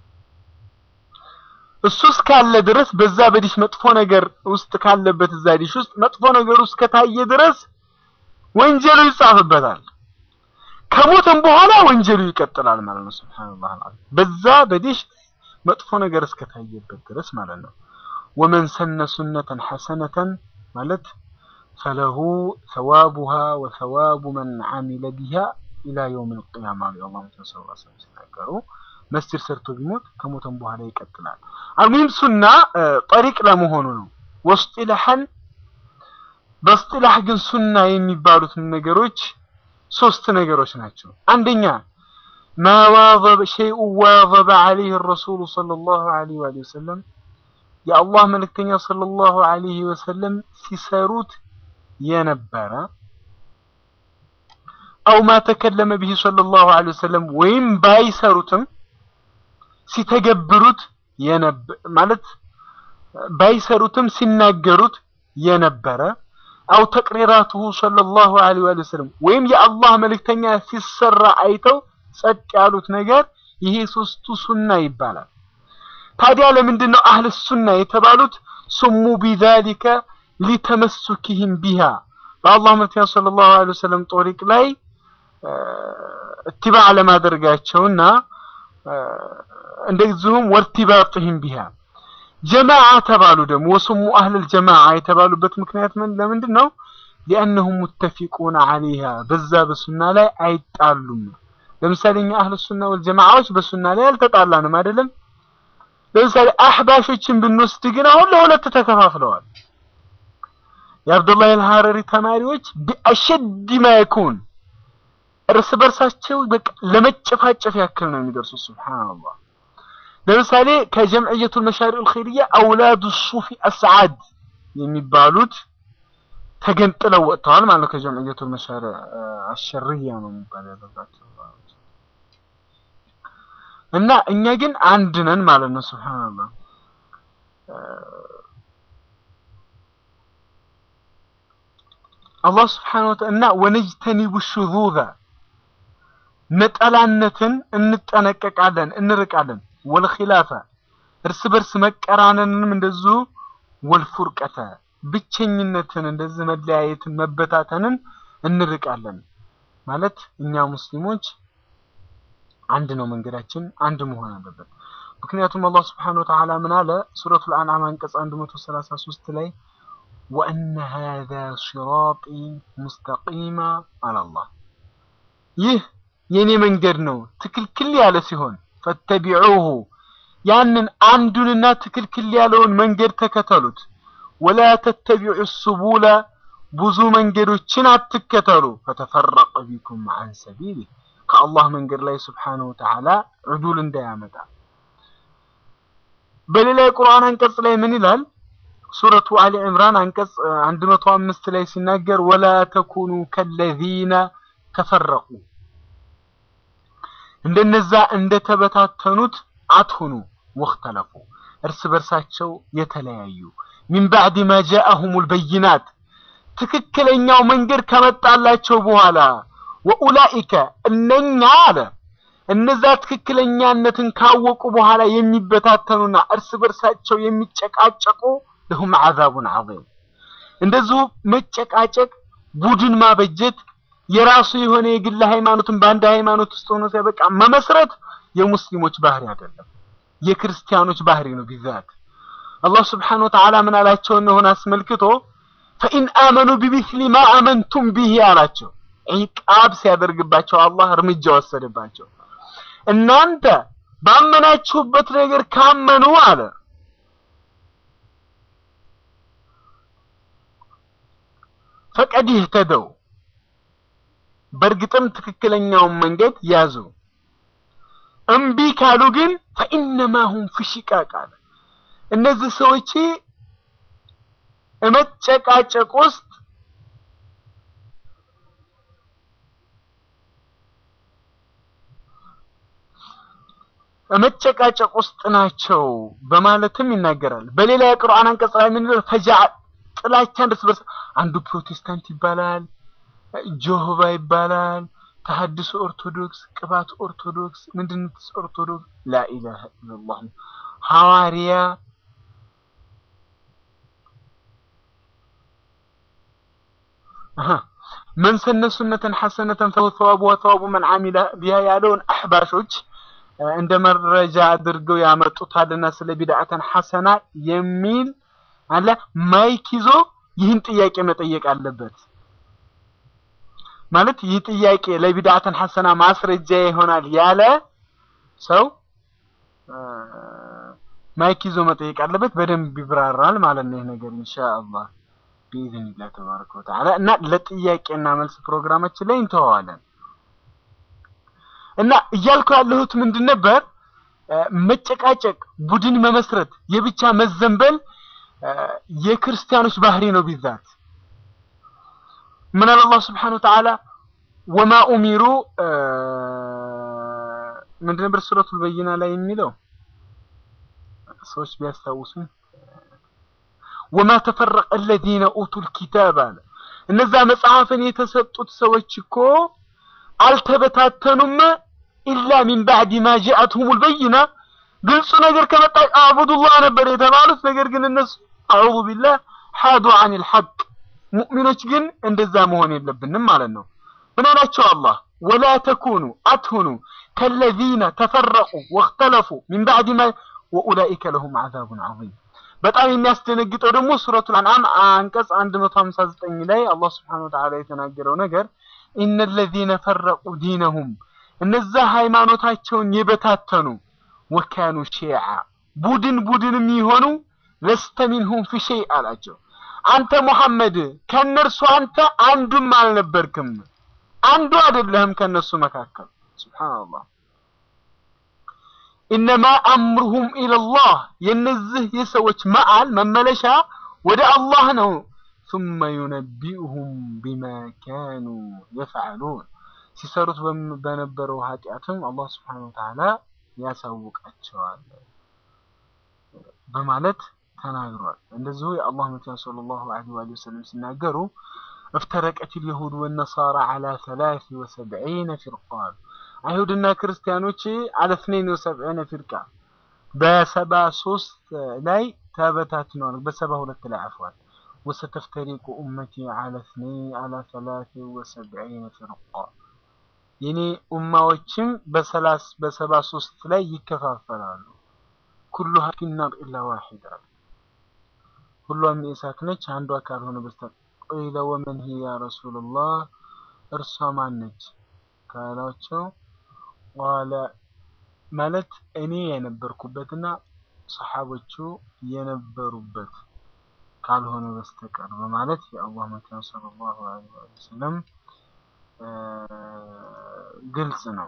እሱ እስካለ ድረስ በዛ በዲሽ መጥፎ ነገር ውስጥ ካለበት እዛ ዲሽ ውስጥ መጥፎ ነገር ውስጥ ከታየ ድረስ ወንጀሉ ይጻፍበታል። ከሞተም በኋላ ወንጀሉ ይቀጥላል ማለት ነው። ሱብሃንአላህ አልዓዚም በዛ በዲሽ መጥፎ ነገር እስከታየበት ድረስ ማለት ነው። ወመን ሰነ ሱነተን ሐሰነተን ማለት ፈለሁ ሰዋቡሃ ወሰዋቡ መን ዐሚለ ቢሃ ኢላ የውም ልቅያማ አሉ የአላህ መተን ስ ስ ሲናገሩ መስጅድ ሰርቶ ቢሞት ከሞተም በኋላ ይቀጥላል። አልሙሂም ሱና ጠሪቅ ለመሆኑ ነው። ወስጢላሐን በስጢላህ ግን ሱና የሚባሉት ነገሮች ሶስት ነገሮች ናቸው። አንደኛ ማ ዋዘበ ሸይኡ ዋዘበ ዐለይህ ረሱሉ ሰለላሁ ዐለይሂ ወሰለም የአላህ መልእክተኛ ሰለላሁ ዐለይሂ ወሰለም ሲሰሩት የነበረ አው ማ ተከለመ ቢሂ ሰለላሁ ዐለይሂ ወሰለም ወይም ባይሰሩትም ሲተገብሩት ማለት ባይሰሩትም ሲናገሩት የነበረ አው ተቅሪራቱሁ ሰለላሁ ዐለይሂ ወሰለም ወይም የአላህ መልእክተኛ ሲሰራ አይተው ጸጥ ያሉት ነገር ይሄ ሶስቱ ሱና ይባላል። ታዲያ ለምንድን ነው አህል ሱና የተባሉት? ስሙ ቢዛሊከ ሊተመሱኪህም ቢሃ በአላህ መልእክተኛ ሰለላሁ ዐለይሂ ወሰለም ጦሪቅ ላይ እትባዕ ለማድረጋቸውና እንደዚሁም ወርቲባጥህም ቢሃ ጀማዓ ተባሉ ደግሞ ወስሙ አህለል ጀማዓ የተባሉበት ምክንያት ምን ለምንድን ነው? ሊአነሁም ሙተፊቁነ ዐለይሃ በዛ በሱና ላይ አይጣሉም። ለምሳሌ እኛ አህለ ሱና ወል ጀማዓዎች በሱና ላይ አልተጣላንም አይደለም። ለምሳሌ አህባሾችን ብንወስድ ግን አሁን ለሁለት ተከፋፍለዋል። የአብዱላህ አልሐረሪ ተማሪዎች ቢአሸድ ማ የኩን እርስ በርሳቸው በቃ ለመጨፋጨፍ ያክል ነው የሚደርሱ። ሱብሃንአላህ ለምሳሌ ከጀምዕየቱል መሻሪዑል ኸይርያ አውላዱ ሱፊ አስዓድ የሚባሉት ተገንጥለው ወጥተዋል ማለት ነው። ከጀምዕየቱል መሻሪዕ አሸርያ ነው የሚባል ያለባቸው እና እኛ ግን አንድ ነን ማለት ነው። ሱብሃንአላህ አላህ ስብሓነሁ ወተዓላ እና ወነጅተኒቡ ሹዙዛ ነጠላነትን እንጠነቀቃለን እንርቃለን። ወልኺላፈ እርስ በርስ መቀራነንንም እንደዚሁ ወልፉርቀተ ብቸኝነትን እንደዚህ መለያየትን መበታተንን እንርቃለን። ማለት እኛ ሙስሊሞች አንድ ነው መንገዳችን፣ አንድ መሆን አለበት። ምክንያቱም አላህ ስብሓነሁ ወተዓላ ምን አለ? ሱረቱል አንዓም አንቀጽ 133 ላይ ወአነ ሃዛ ሲራጢ ሙስተቂማ አላላህ ይህ የኔ መንገድ ነው ትክልክል ያለ ሲሆን ፈተቢዑሁ ያንን አንዱንና ትክልክል ያለውን መንገድ ተከተሉት። ወላ ተተቢዑ ሱቡለ ብዙ መንገዶችን አትከተሉ። ፈተፈረቀ ቢኩም አን ሰቢሊህ ከአላህ መንገድ ላይ ስብሓነሁ ወተዓላ ዕዱል እንዳያመጣ። በሌላ የቁርአን አንቀጽ ላይ ምን ይላል? ሱረቱ አሊ ዕምራን አንቀጽ 105 ላይ ሲናገር ወላ ተኩኑ ከለዚነ ተፈረቁ እንደነዛ እንደተበታተኑት አትሁኑ ወክተለፉ እርስ በርሳቸው የተለያዩ ሚን ባዕድ ማ ጃአሁሙል በይናት ትክክለኛው መንገድ ከመጣላቸው በኋላ ወኡላኢከ እነኛ አለ እነዛ ትክክለኛነትን ካወቁ በኋላ የሚበታተኑና እርስ በርሳቸው የሚጨቃጨቁ ለሁም ዓዛቡን ዐዚም እንደዚሁ መጨቃጨቅ ቡድን ማበጀት የራሱ የሆነ የግል ሃይማኖትን በአንድ ሃይማኖት ውስጥ ሆኖ ሲያበቃ መመስረት የሙስሊሞች ባህሪ አይደለም፣ የክርስቲያኖች ባህሪ ነው። ቢዛት አላህ ስብሓነሁ ወተዓላ ምን አላቸው እነሆን አስመልክቶ ፈኢን አመኑ ቢሚስሊ ማ አመንቱም ቢሂ አላቸው። ዒቃብ ሲያደርግባቸው አላህ እርምጃ ወሰደባቸው። እናንተ ባመናችሁበት ነገር ካመኑ አለ ፈቀድ ይህተደው በእርግጥም ትክክለኛውን መንገድ ያዙ። እምቢ ካሉ ግን ፈኢነማ ሁም ፊ ሺቃቅ አለ። እነዚህ ሰዎች መጨቃጨቅ ውስጥ መጨቃጨቅ ውስጥ ናቸው በማለትም ይናገራል። በሌላ የቁርአን አንቀጽ ላይ ምን ይላል? ፈጃ ጥላቻን እርስ በርስ አንዱ ፕሮቴስታንት ይባላል ጆሆባ ይባላል። ተሐድሶ ኦርቶዶክስ፣ ቅባት ኦርቶዶክስ፣ ምንድነትስ ኦርቶዶክስ ላኢላሃ ኢለላህ ሐዋርያ መን ሰነ ሱነተን ሐሰነተን ፈሁ ሰዋቡ ወሰዋቡ መን ዓሚለ ቢሃ ያለውን አሕባሾች እንደ መረጃ አድርገው ያመጡታልና ስለ ቢድዓተን ሐሰና የሚል አለ ማይክ ይዞ ይህን ጥያቄ መጠየቅ አለበት። ማለት ይህ ጥያቄ ለቢድዓተን ሐሰና ማስረጃ ይሆናል ያለ ሰው ማይክ ይዞ መጠየቅ አለበት። በደንብ ይብራራል ማለት ነው ይህ ነገር ኢንሻአላህ ቢኢዝኒላህ ተባረከ ወተዓላ እና ለጥያቄና መልስ ፕሮግራማችን ላይ እንተዋዋለን። እና እያልኩ ያለሁት ምንድን ነበር? መጨቃጨቅ፣ ቡድን መመስረት፣ የብቻ መዘንበል የክርስቲያኖች ባህሪ ነው ቢዛት ምን አለ አላህ ስብሓነሁ ወተዓላ ወማ ኡሚሩ ምንድን ነበር ሱረቱል በይና ላይ የሚለው ሰዎች ቢያስታውሱም ወማ ተፈረቀ አለዚነ ኡቱል ኪታብ አለ እነዛ መጽሐፍን የተሰጡት ሰዎች እኮ አልተበታተኑም ኢላ ሚን ባዕድ ማ ጃአትሁሙል በይና ግልጹ ነገር ከመጣ አዕቡዱላህ ነበር የተባሉት ነገር ግን እነሱ አዑዙ ቢላህ ሓዱ አኒል ሐቅ ሙእሚኖች ግን እንደዛ መሆን የለብንም ማለት ነው። ምን አላቸው አላህ ወላ ተኩኑ አትሁኑ ከለዚነ ተፈረቁ ወእክተለፉ ሚን ባዕድ ማ ወኡላኢከ ለሁም ዓዛቡን ዐዚም በጣም የሚያስደነግጠው ደግሞ ሱረቱል አንዓም አንቀጽ 159 ላይ አላህ Subhanahu Wa Ta'ala የተናገረው ነገር ኢነ الذين فرقوا دينهم እነዛ ሃይማኖታቸውን የበታተኑ ወካኑ ሺዓ ቡድን ቡድን የሚሆኑ ለስተ ሚንሁም ፊ ሸይ አላቸው። አንተ ሙሐመድ ከነርሱ አንተ አንዱም አልነበርክም፣ አንዱ አይደለህም ከነሱ መካከል። ሱብሃንአላህ ኢነማ አምሩሁም ኢለላህ የነዚህ የሰዎች መዓል መመለሻ ወደ አላህ ነው። ثم ينبئهم بما كانوا يفعلون ሲሰሩት በነበረው ኃጢአትም አላህ Subhanahu Wa Ta'ala ያሳውቃቸዋል በማለት ተናግሯል። እንደዚሁ የአላህ መልእክተኛ ሰለላሁ ዐለይሂ ወሰለም ሲናገሩ افترقت اليهود والنصارى على 73 فرقة አይሁድና ክርስቲያኖች على 72 فرقة በሰባ ሶስት ላይ ተበታትነዋል። በሰባ ሁለት ላይ አፍዋል وستفترق أمتي على اثنين على ثلاث وسبعين فرقة የኔ ኡማዎችም በሰላስ በሰባ ሶስት ላይ ይከፋፈላሉ። ኩሉሃ ፊናር ኢላ ዋሂዳ ሁሏም የእሳት ነች አንዷ ካልሆነ በስተቀር ቂለ ወመን ሂ ያ ረሱልላህ እርሷ ማን ነች ካላቸው ቃለ ማለት እኔ የነበርኩበትና ሰሓቦቹ የነበሩበት ካልሆነ በስተቀር በማለት የአላህ መልእክተኛ ሰለላሁ ዐለይሂ ወሰለም ግልጽ ነው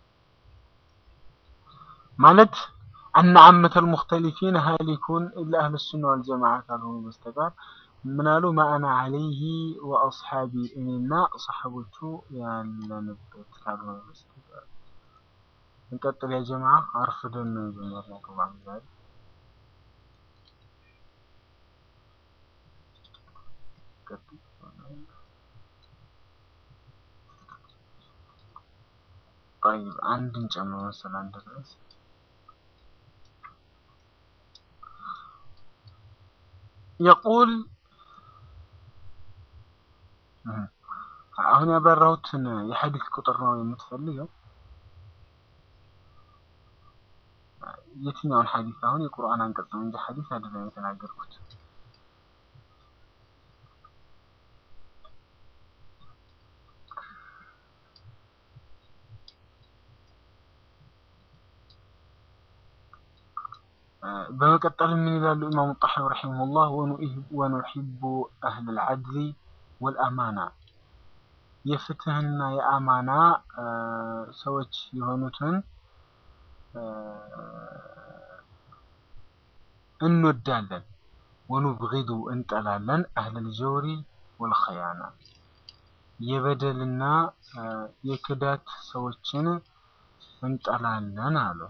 ማለት አነ አመተል ሙኽተሊፊን ሃሊኩን ኢላ አህለ ሱና ወልጀማዓ ካልሆኑ በስተቀር ምናሉ ማአና አለይሂ ወአስሓቢ እኔና ሰሓቦቹ ያለንበት ካልሆነ በስተቀር እንቀጥል ያ ጀማዓ አርፍደን ነው የጀመርነው ፕሮግራም ዛሬ طيب አንድ እንጨምር መሰል አንድ ድረስ يقول አሁን ያበራሁትን የሐዲስ ቁጥር ነው የምትፈልገው? የትኛውን ሐዲስ? አሁን የቁርአን አንቀጽ ነው እንጂ ሐዲስ አይደለም የተናገርኩት። በመቀጠል ምን ይላሉ ኢማሙ ጣሐዊ ረሒመሁላህ ወኑሒቡ አህለል ዐድሊ ወልአማና የፍትህና የአማና ሰዎች የሆኑትን እንወዳለን። ወኑብጊዱ እንጠላለን። አህለል ጀውሪ ወልኸያና የበደልና የክዳት ሰዎችን እንጠላለን አሉ።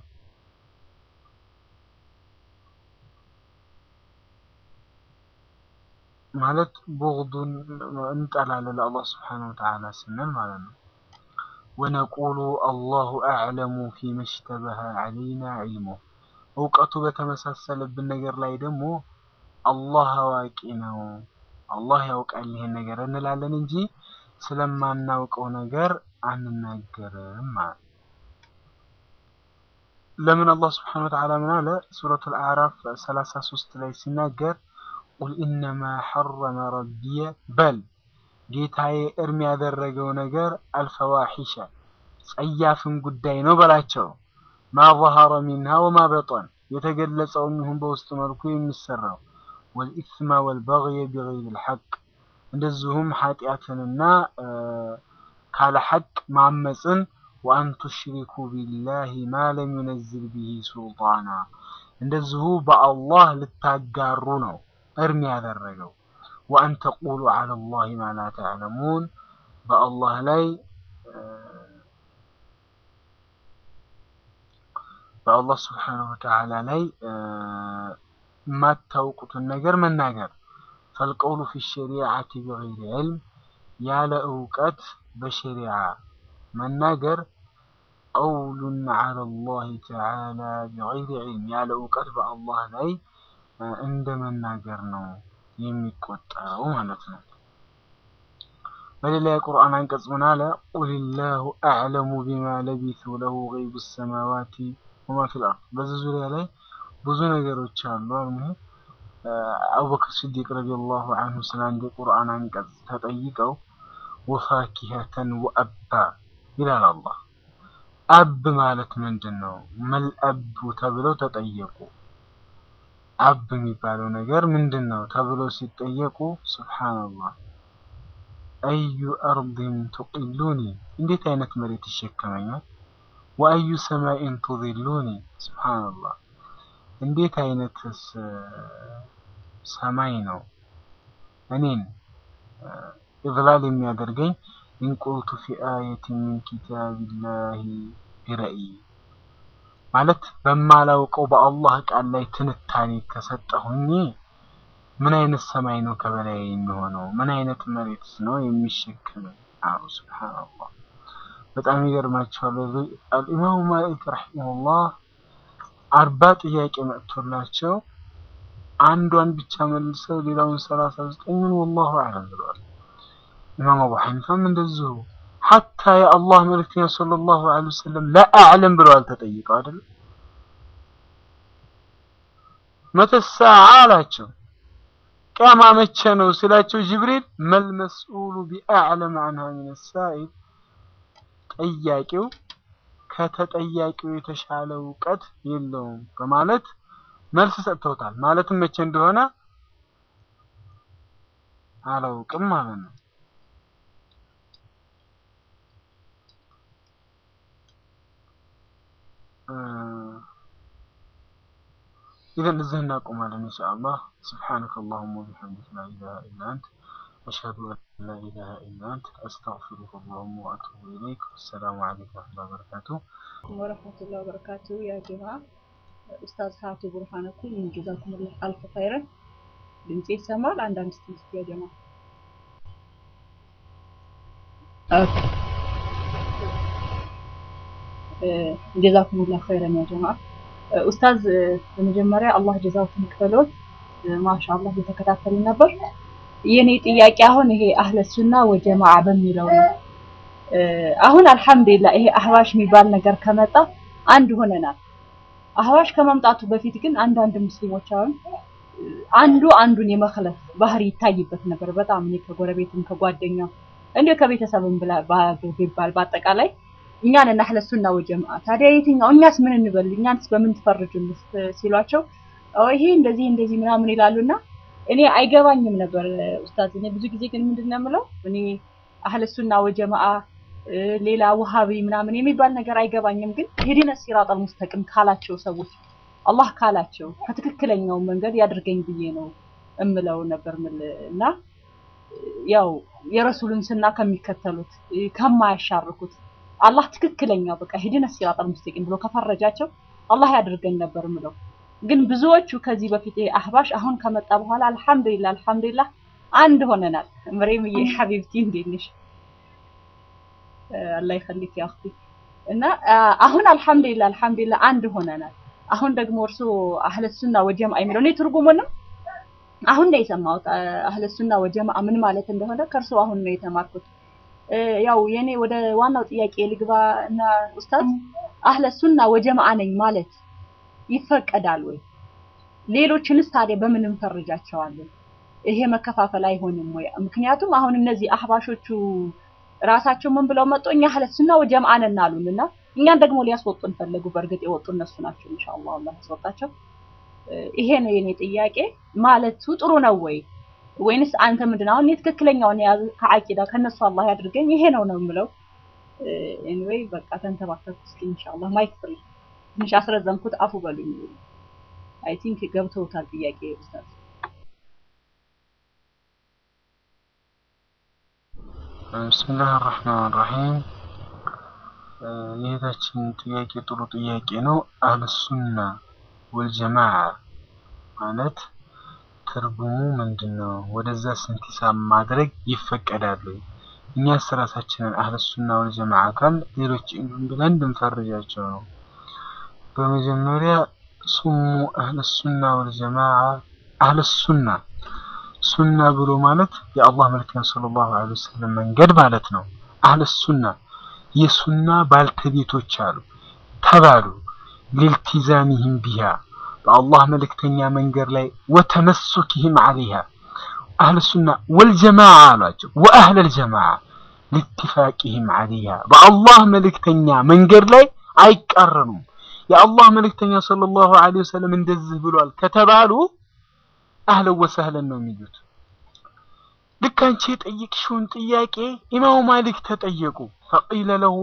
ማለት ቡግዱን እንጠላለን ለአላህ ስብሓነሁ ወተዓላ ስንል ማለት ነው። ወነቁሉ አላሁ አዕለሙ ፊመ ሽተበሀ ዐለይና ዒልሙህ እውቀቱ በተመሳሰለብን ነገር ላይ ደግሞ አላህ አዋቂ ነው፣ አላህ ያውቃል ይሄን ነገር እንላለን እንጂ ስለማናውቀው ነገር አንናገርም ማለት ለምን አላህ ስብሓነሁ ወተዓላ ምን አለ? ሱረቱል አዕራፍ 33 ላይ ሲናገር ቁል ኢነማ ሐረመ ረቢየ በል ጌታዬ እርም ያደረገው ነገር አልፈዋሒሸ ጸያፍን ጉዳይ ነው በላቸው። ማ ظهረ ሚንሃ ወማ በጠን የተገለጸውም ይሁን በውስጥ መልኩ የሚሰራው ወልኢስመ ወልበግየ ቢገይሪ ልሐቅ እንደዚሁም ኃጢአትንና ካለ ሐቅ ማመፅን ወአን ቱሽሪኩ ቢላሂ ማ ለም ዩነዝል ቢሂ ሱልጣና እንደዚሁ በአላህ ልታጋሩ ነው እርም ያደረገው ወአን ተቁሉ ዐለ ላህ ማ ላ ተዕለሙን በአላህ ላይ በአላህ ስብሓነሁ ወተዓላ ላይ የማታውቁትን ነገር መናገር ፈልቀውሉ ፊ ሸሪዓቲ ቢገይሪ ዕልም ያለ እውቀት በሸሪዓ መናገር ቀውሉን ዐለ ላህ ተዓላ ቢገይሪ ዕልም ያለ እውቀት በአላህ ላይ እንደ መናገር ነው የሚቆጠረው ማለት ነው። በሌላ የቁርአን አንቀጽ ምን አለ? ቁልላሁ አዕለሙ ቢማ ለቢሱ ለሁ ገይቡ ሰማዋቲ ወማ ፊል አርድ። በዚህ ዙሪያ ላይ ብዙ ነገሮች አሉ። አልሙሂም አቡበክር ስዲቅ ረዲየላሁ አንሁ ስለ አንድ የቁርአን አንቀጽ ተጠይቀው ወፋኪሀተን ወአባ ይላል አላህ። አብ ማለት ምንድን ነው? መልአቡ ተብለው ተጠየቁ። አብ የሚባለው ነገር ምንድን ነው ተብለው ሲጠየቁ ሱብሓነላህ አዩ አርድን ቱቂሉኒ እንዴት አይነት መሬት ይሸከመኛል? ወአዩ ሰማይን ቱዚሉኒ ሱብሓነላህ እንዴት አይነትስ ሰማይ ነው እኔን ኢዝላል የሚያደርገኝ ኢንቁልቱ ፊ አየትን ሚን ኪታቢላሂ ቢረእይ ማለት በማላውቀው በአላህ ቃል ላይ ትንታኔ ከሰጠሁኝ ምን አይነት ሰማይ ነው ከበላይ የሚሆነው? ምን አይነት መሬትስ ነው የሚሸከመኝ? አሉ ሱብሓነላህ። በጣም ይገርማቸዋል። አልኢማሙ ማሊክ ረሒመሁላህ አርባ ጥያቄ መጥቶላቸው አንዷን ብቻ መልሰው ሌላውን ሰላሳ ዘጠኙን ወላሁ አዕለም ብለዋል። ኢማም አቡ ሐኒፋም እንደዚሁ ሐታ የአላህ መልእክተኛ ሰለላሁ ዐለይሂ ወሰለም ለአዕለም ብለዋል ተጠይቀው አይደለም መተሳዓ አላቸው ቅያማ መቼ ነው ሲላቸው ጅብሪል መልመስኡሉ ቢአዕለም አንሃ ሚነ ሳኢል ጠያቂው ከተጠያቂው የተሻለ እውቀት የለውም በማለት መልስ ሰጥተውታል። ማለትም መቼ እንደሆነ አላውቅም ማለት ነው። ኢዘን እዚህ እናቆማለን ኢንሻአላህ። ሱብሓነከ አላሁመ ወቢሐምዲከ ላ ኢላሃ ኢላ አንተ አሽሀዱ አን ላ ኢላሃ ኢላ አንተ አስተግፊሩከ አላሁመ ወአቱቡ ኢለይክ። ወሰላሙ ዐለይኩም ወረሕመቱላሂ ወበረካቱህ። ወረሕመቱላሂ ወበረካቱ ያ ጀማ ኡስታዝ ሀቱ ቡርሃነኩም ጀዛኩሙላህ አልፍ ኸይረን። ድምጼ ይሰማል? አንዳንድ ስቲስ ያ ጀማ ኦኬ ጀዛኩሙላህ ኸይረን ያ ጀማ ኡስታዝ በመጀመሪያ አላህ ጀዛውትን ይክፈሎት። ማሻአላህ እየተከታተልን ነበር። የኔ ጥያቄ አሁን ይሄ አህለ ሱና ወጀማዓ በሚለው ነው። አሁን አልሐምዱሊላህ ይሄ አህባሽ የሚባል ነገር ከመጣ አንድ ሆነናል። አህባሽ ከመምጣቱ በፊት ግን አንዳንድ ሙስሊሞች አሁን አንዱ አንዱን የመክለፍ ባህሪ ይታይበት ነበር። በጣም እኔ ከጎረቤትም ከጓደኛ እንዲሁ ከቤተሰብም ብላ ቢባል በአጠቃላይ እኛን እና አህለ ሱና ወጀማዓ ታዲያ የትኛው እኛስ ምን እንበል እኛንስ በምን ትፈርጁን ሲሏቸው ይሄ እንደዚህ እንደዚህ ምናምን ይላሉና እኔ አይገባኝም ነበር ኡስታዝ። እኔ ብዙ ጊዜ ግን ምንድን ነው የምለው እኔ አህለ ሱና ወጀማዓ ሌላ ውሃቢ ምናምን የሚባል ነገር አይገባኝም። ግን ሄዲነ ሲራጠል ሙስተቂም ካላቸው ሰዎች አላህ ካላቸው ከትክክለኛው መንገድ ያድርገኝ ብዬ ነው እምለው ነበር ምል እና ያው የረሱልን ስና ከሚከተሉት ከማያሻርኩት አላህ ትክክለኛው በቃ ሄዲነ ሲራጠል ሙስተቂም ብሎ ከፈረጃቸው አላህ ያድርገን ነበር ምለው። ግን ብዙዎቹ ከዚህ በፊት አህባሽ አሁን ከመጣ በኋላ አልሐምዱሊላህ አልሐምዱሊላህ አንድ ሆነናል። መሬምዬ ሐቢብቲ እንዴት ነሽ? አላህ ይኸሊክ ያ አኽቲ እና አሁን አልሐምዱሊላህ አልሐምዱሊላህ አንድ ሆነናል። አሁን ደግሞ እርሱ አህለ ሱና ወጀማዓ የሚለው እኔ ትርጉሙንም አሁን ነው የሰማሁት። አህለ ሱና ወጀማዓ ምን ማለት እንደሆነ ከእርሱ አሁን ነው የተማርኩት። ያው የኔ ወደ ዋናው ጥያቄ ልግባ እና ኡስታዝ አህለ ሱና ወጀማዓ ነኝ ማለት ይፈቀዳል ወይ? ሌሎችንስ ታዲያ በምን እንፈርጃቸዋለን? ይሄ መከፋፈል አይሆንም ወይ? ምክንያቱም አሁን እነዚህ አህባሾቹ ራሳቸው ምን ብለው መጡ? እኛ አህለ ሱና ወጀማዓ ነን አሉን እና እኛን ደግሞ ሊያስወጡን ፈለጉ። በእርግጥ የወጡ እነሱ ናቸው። ኢንሻአላህ አላህ ያስወጣቸው። ይሄ ነው የኔ ጥያቄ። ማለቱ ጥሩ ነው ወይ ወይንስ አንተ ምንድን ነው አሁን እኔ ትክክለኛውን የያዙ ከአቂዳ ከነሱ አላህ ያድርገኝ ይሄ ነው ነው የምለው። ኤኒዌይ በቃ ተንተባተኩ። እስኪ ኢንሻአላህ ማይክ ፍሪ ትንሽ አስረዘምኩት፣ አፉ በሉኝ። አይ ቲንክ ገብተውታል ጥያቄ ኡስታዝ። ብስሚላህ አራህማን ራሂም የእህታችን ጥያቄ ጥሩ ጥያቄ ነው። አህለሱና ወልጀማዓ ማለት ትርጉሙ ምንድን ነው? ወደዛ ስንቲሳብ ማድረግ ይፈቀዳል? እኛስ ራሳችንን አህለሱና ወልጀማዓ ካል ሌሎች ብለን እንድንፈርጃቸው ነው። በመጀመሪያ ሱሙ አህለሱና ወልጀማዓ አህለሱና ሱና ብሎ ማለት የአላህ መልክተኛ ሰለላሁ ዐለይሂ ወሰለም መንገድ ማለት ነው። አህለሱና የሱና ባልተቤቶች አሉ ተባሉ ሊልቲዛሚህም ቢሃ በአላህ መልእክተኛ መንገድ ላይ ወተመሱክህም ዐለይሃ አህለ ሱና ወልጀማዓ አሏቸው። ወአህለል ጀማዓ ሊትፋቂህም ዐለይሃ በአላህ መልእክተኛ መንገድ ላይ አይቃረኑም። የአላህ መልእክተኛ ሰለላሁ ዐለይሂ ወሰለም እንደዚህ ብሏል ከተባሉ አህለን ወሰህለን ነው የሚሉት። ልክ አንቺ የጠየቅሽውን ጥያቄ ኢማሙ ማሊክ ተጠየቁ። ፈቂለ ለሁ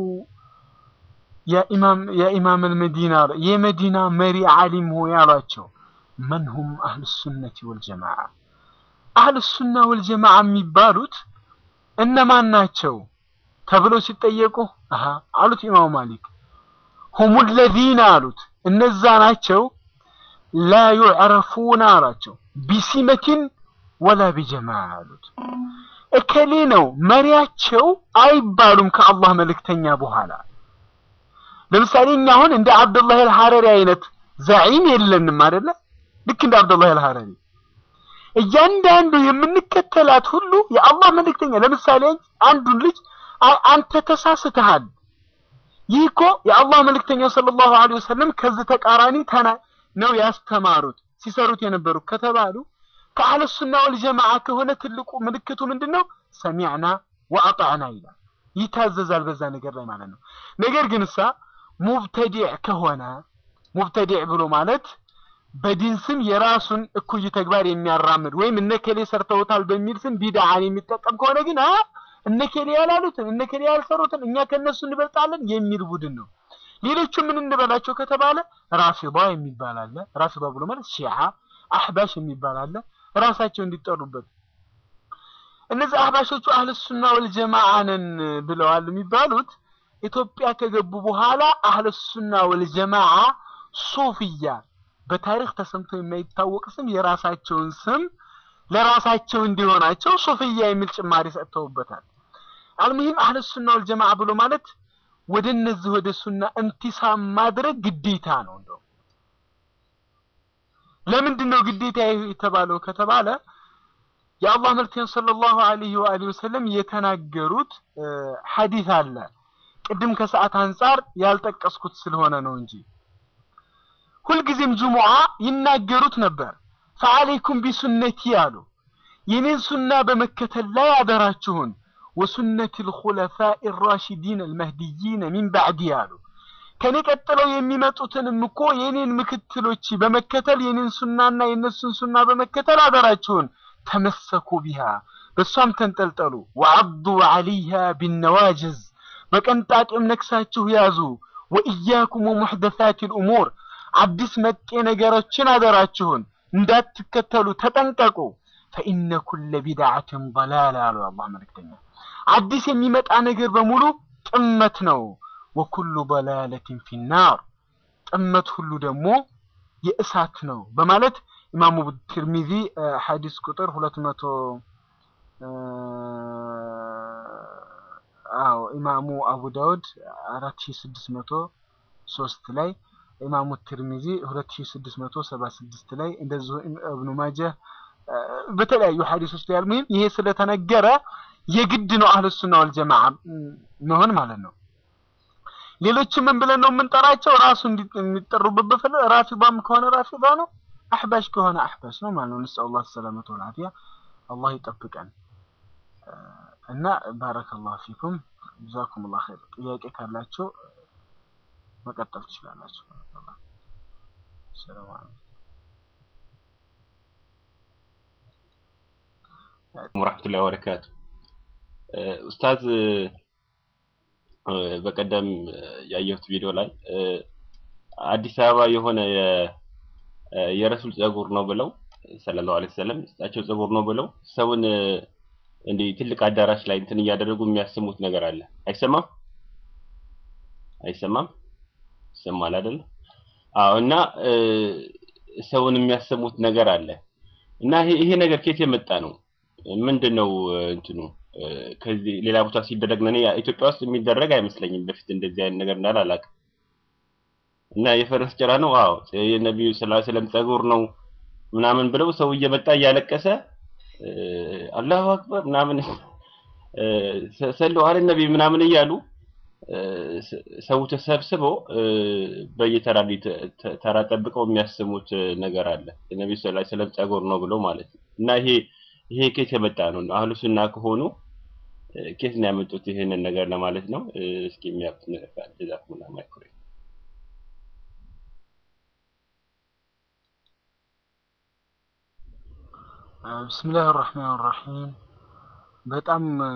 የኢማም አልመዲና የመዲና መሪ ዓሊም ሆይ አሏቸው። መንሁም አህል ሱነቲ ወልጀማዓ አህል ሱና ወልጀማዓ የሚባሉት እነማን ናቸው ተብለው ሲጠየቁ አሃ አሉት ኢማሙ ማሊክ ሁሙ ለዚነ አሉት እነዛ ናቸው ላ ዩዕረፉና አላቸው ቢሲመቲን ወላ ቢጀማዓ አሉት እከሌ ነው መሪያቸው አይባሉም ከአላህ መልእክተኛ በኋላ ለምሳሌ እኛ አሁን እንደ አብዱላህ አልሐረሪ አይነት ዛዒም የለንም አይደለ ልክ እንደ አብዱላህ አልሐረሪ እያንዳንዱ የምንከተላት ሁሉ የአላህ መልእክተኛ ለምሳሌ አንዱን ልጅ አንተ ተሳስተሃል ይህ እኮ የአላህ መልእክተኛ ሰለላሁ ዐለይሂ ወሰለም ከዚህ ተቃራኒ ተና ነው ያስተማሩት ሲሰሩት የነበሩት ከተባሉ ከአህለ ሱና ወልጀማዓ ከሆነ ትልቁ ምልክቱ ምንድነው? ሰሚዕና ወአጣዕና ይላል። ይታዘዛል በዛ ነገር ላይ ማለት ነው። ነገር ግን እሳ ሙብተዲዕ ከሆነ ሙብተዲዕ ብሎ ማለት በዲን ስም የራሱን እኩይ ተግባር የሚያራምድ ወይም እነከሌ ሰርተውታል በሚል ስም ቢድዓን የሚጠቀም ከሆነ ግን አ እነከሌ ያላሉትን እነከሌ ያልሰሩትን እኛ ከነሱ እንበልጣለን የሚል ቡድን ነው። ሌሎቹ ምን እንበላቸው ከተባለ ራፊዳ የሚባል አለ። ራፊዳ ብሎ ማለት ሺዓ፣ አህባሽ የሚባል አለ። ራሳቸው እንዲጠሩበት እነዚህ አህባሾቹ አህለ ሱና ወልጀማዓ ነን ብለዋል የሚባሉት ኢትዮጵያ ከገቡ በኋላ አህለ ሱና ወልጀማዓ ሱፍያ በታሪክ ተሰምቶ የማይታወቅ ስም የራሳቸውን ስም ለራሳቸው እንዲሆናቸው ሱፍያ የሚል ጭማሪ ሰጥተውበታል። አልሙሂም አህለ ሱና ወልጀማዓ ብሎ ማለት ወደ እነዚህ ወደ ሱና እንቲሳም ማድረግ ግዴታ ነው። እንደው ለምንድን ነው ግዴታ የተባለው ከተባለ የአላህ መልክተኛ ሰለላሁ ዐለይሂ ወአሊሂ ወሰለም የተናገሩት ሐዲስ አለ። ቅድም ከሰዓት አንጻር ያልጠቀስኩት ስለሆነ ነው እንጂ ሁልጊዜም ጅሙዓ ይናገሩት ነበር። ፈዐለይኩም ቢሱነቲ አሉ የኔን ሱና በመከተል ላይ አደራችሁን ወሱነት ልኹለፋኢ ራሽዲን አልመህዲይን ሚን ባዕዲ አሉ ከኔ ቀጥለው የሚመጡትንም እኮ የኔን ምክትሎች በመከተል የኔን ሱናና የነሱን ሱና በመከተል አደራችሁን ተመሰኩ ቢሃ በእሷም ተንጠልጠሉ ወዐዱ ዐለይሃ ቢነዋጅዝ በቀንጣጤም ነክሳችሁ ያዙ ወኢያኩም ወሙሕደሳት ልእሙር አዲስ መጤ ነገሮችን አደራችሁን እንዳትከተሉ ተጠንቀቁ ፈኢነ ኩለ ቢድዓትን ضላላ አሉ አላህ መልእክተኛ አዲስ የሚመጣ ነገር በሙሉ ጥመት ነው ወኩሉ ضላለትን ፊናር ጥመት ሁሉ ደግሞ የእሳት ነው በማለት ኢማሙ ትርሚዚ ሐዲስ ቁጥር ሁለት መቶ አዎ ኢማሙ አቡ ዳውድ አራት ሺ ስድስት መቶ ሶስት ላይ ኢማሙ ትርሚዚ ሁለት ሺ ስድስት መቶ ሰባ ስድስት ላይ እንደዚሁ እብኑ ማጀህ በተለያዩ ሐዲሶች ላይ ያልሙሂም ይሄ ስለተነገረ የግድ ነው አህለ ሱና ወልጀማዓ መሆን ማለት ነው። ሌሎችም ምን ብለን ነው የምንጠራቸው? ራሱ የሚጠሩበት በፈለ ራፊዳም ከሆነ ራፊዳ ነው፣ አህባሽ ከሆነ አህባሽ ነው ማለት ነው። ነስአሉ ላህ ሰላመተ ወልዓፊያ አላህ ይጠብቀን እና ባረከላሁ ፊኩም ጀዛኩሙላህ ኸይር። ጥያቄ ካላችሁ መቀጠል ትችላላችሁ። ሰላም አለይኩም ወራህመቱላሂ ወበረካቱ። ኡስታዝ በቀደም ያየሁት ቪዲዮ ላይ አዲስ አበባ የሆነ የረሱል ጸጉር ነው ብለው ሰለላሁ ዐለይሂ ወሰለም እሳቸው ጸጉር ነው ብለው ሰውን እንዲህ ትልቅ አዳራሽ ላይ እንትን እያደረጉ የሚያሰሙት ነገር አለ። አይሰማም? አይሰማም? ይሰማል አይደል? አዎ። እና ሰውን የሚያሰሙት ነገር አለ እና ይሄ ነገር ከየት የመጣ ነው? ምንድን ነው እንትኑ? ከዚህ ሌላ ቦታ ሲደረግ ነው። ኢትዮጵያ ውስጥ የሚደረግ አይመስለኝም። በፊት እንደዚህ አይነት ነገር እንዳለ አላውቅም። እና የፈረስ ጭራ ነው። አዎ የነቢዩ ሰለላሁ ዐለይሂ ወሰለም ጸጉር ነው ምናምን ብለው ሰው እየመጣ እያለቀሰ አላሁ አክበር ምናምን ሰለው አለ ነቢ ምናምን እያሉ እ፣ ስ- ሰው ተሰብስበው እ፣ በየተራ ላይ ተ- ተ- ተራ ጠብቀው የሚያስሙት እ፣ ነገር አለ። የነቢ ስ ላ ስለም ጸጉር ነው ብለው ማለት ነው። እና ይሄ ይሄ ኬት የመጣ ነው? አህሉ ሱና ከሆኑ እ፣ ኬት ነው ያመጡት ይህንን ነገር ለማለት ነው። እ፣ እስኪ የሚያውቁት ነገር ካለ ጀዛኩሙላህ ማይኩሬ ብስሚላህ ራህማን ራሂም በጣም እ፣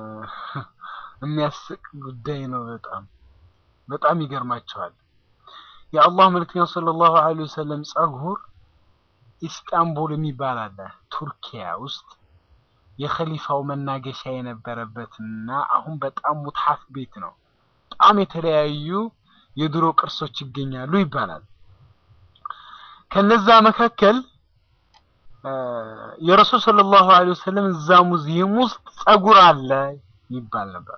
የሚያስቅ ጉዳይ ነው። በጣም በጣም ይገርማቸዋል። የአላህ መልክተኛ ሰለላሁ ዐለይሂ ወሰለም ጸጉር ኢስታንቡል የሚባል አለ ቱርኪያ ውስጥ የኸሊፋው መናገሻ የነበረበትና አሁን በጣም ሙትሐፍ ቤት ነው። በጣም የተለያዩ የድሮ ቅርሶች ይገኛሉ ይባላል። ከነዛ መካከል እ፣ የረሱል ሰለላሁ ዐለይሂ ወሰለም እዛ ሙዚየም ውስጥ ጸጉር አለ ይባል ነበር።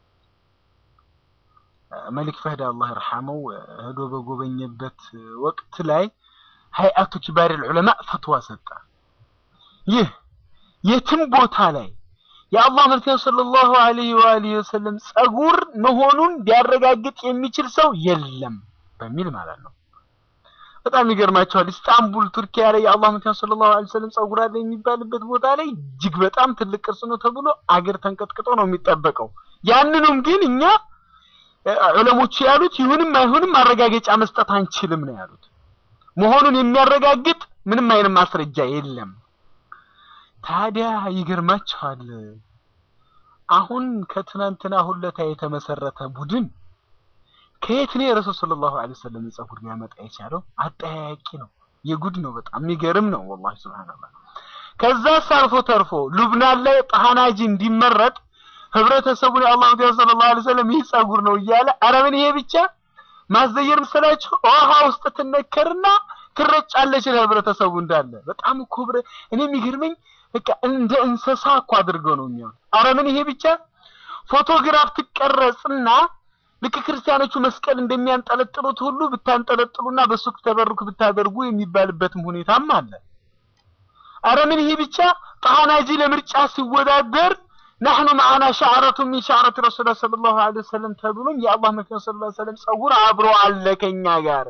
እ፣ መሊክ ፈህድ አላህ ይርሐመው እ፣ ሄዶ በጎበኘበት ወቅት ላይ ሀይአቱ ኪባር ዑለማ ፈትዋ ሰጠ። ይህ የትም ቦታ ላይ የአላህ መልክተኛ ሰለላሁ ዐለይሂ ወአሊሂ ወሰለም ጸጉር መሆኑን ሊያረጋግጥ የሚችል ሰው የለም በሚል ማለት ነው። በጣም ይገርማቸዋል። ኢስታንቡል ቱርኪያ ላይ የአላህ መልክተኛ ሰለላሁ ዐለይሂ ወሰለም ጸጉር አለ የሚባልበት ቦታ ላይ እጅግ በጣም ትልቅ ቅርስ ነው ተብሎ አገር ተንቀጥቅጦ ነው የሚጠበቀው። ያንኑም ግን እኛ እ፣ ዑለሞቹ ያሉት ይሁንም አይሁንም ማረጋገጫ መስጠት አንችልም ነው ያሉት። መሆኑን የሚያረጋግጥ ምንም አይነት ማስረጃ የለም። ታዲያ ይገርማችኋል። አሁን ከትናንትና ሁለታ የተመሰረተ ቡድን ከየት ነው የረሱል ሰለላሁ ዐለይሂ ወሰለም ጸጉር ሊያመጣ የቻለው? አጠያያቂ ነው። የጉድ ነው። በጣም የሚገርም ነው። ወላሂ ሱብሃንአላህ። ከዛስ አልፎ ተርፎ ሉብናን ላይ ጣሃናጂ እንዲመረጥ ህብረተሰቡን የአላህ ነብዩ ሰለላሁ ዐለይሂ ወሰለም ይህ ጸጉር ነው እያለ ኧረ ምን ይሄ ብቻ ማስዘየር መሰላችሁ? ውሃ ውስጥ ትነከርና ትረጫለች ለህብረተሰቡ እንዳለ። በጣም እኮ ብረ እኔ የሚገርመኝ በቃ እንደ እንስሳ እኮ አድርገው ነው የሚሆን። ኧረ ምን ይሄ ብቻ ፎቶግራፍ ትቀረጽና ልክ ክርስቲያኖቹ መስቀል እንደሚያንጠለጥሉት ሁሉ ብታንጠለጥሉና በሱ ተበሩክ ብታደርጉ የሚባልበትም ሁኔታም አለ። ኧረ ምን ይሄ ብቻ ጣናጂ ለምርጫ ሲወዳደር ናሕኑ መዓና ሻዕረቱ ሚን ሻዕረት ረሱላ ሰለላሁ ዐለይሂ ወሰለም ተብሎም የአላህ መልክተኛ ሰለላሁ ዐለይሂ ወሰለም ጸጉር አብሮ አለ ከኛ ጋር።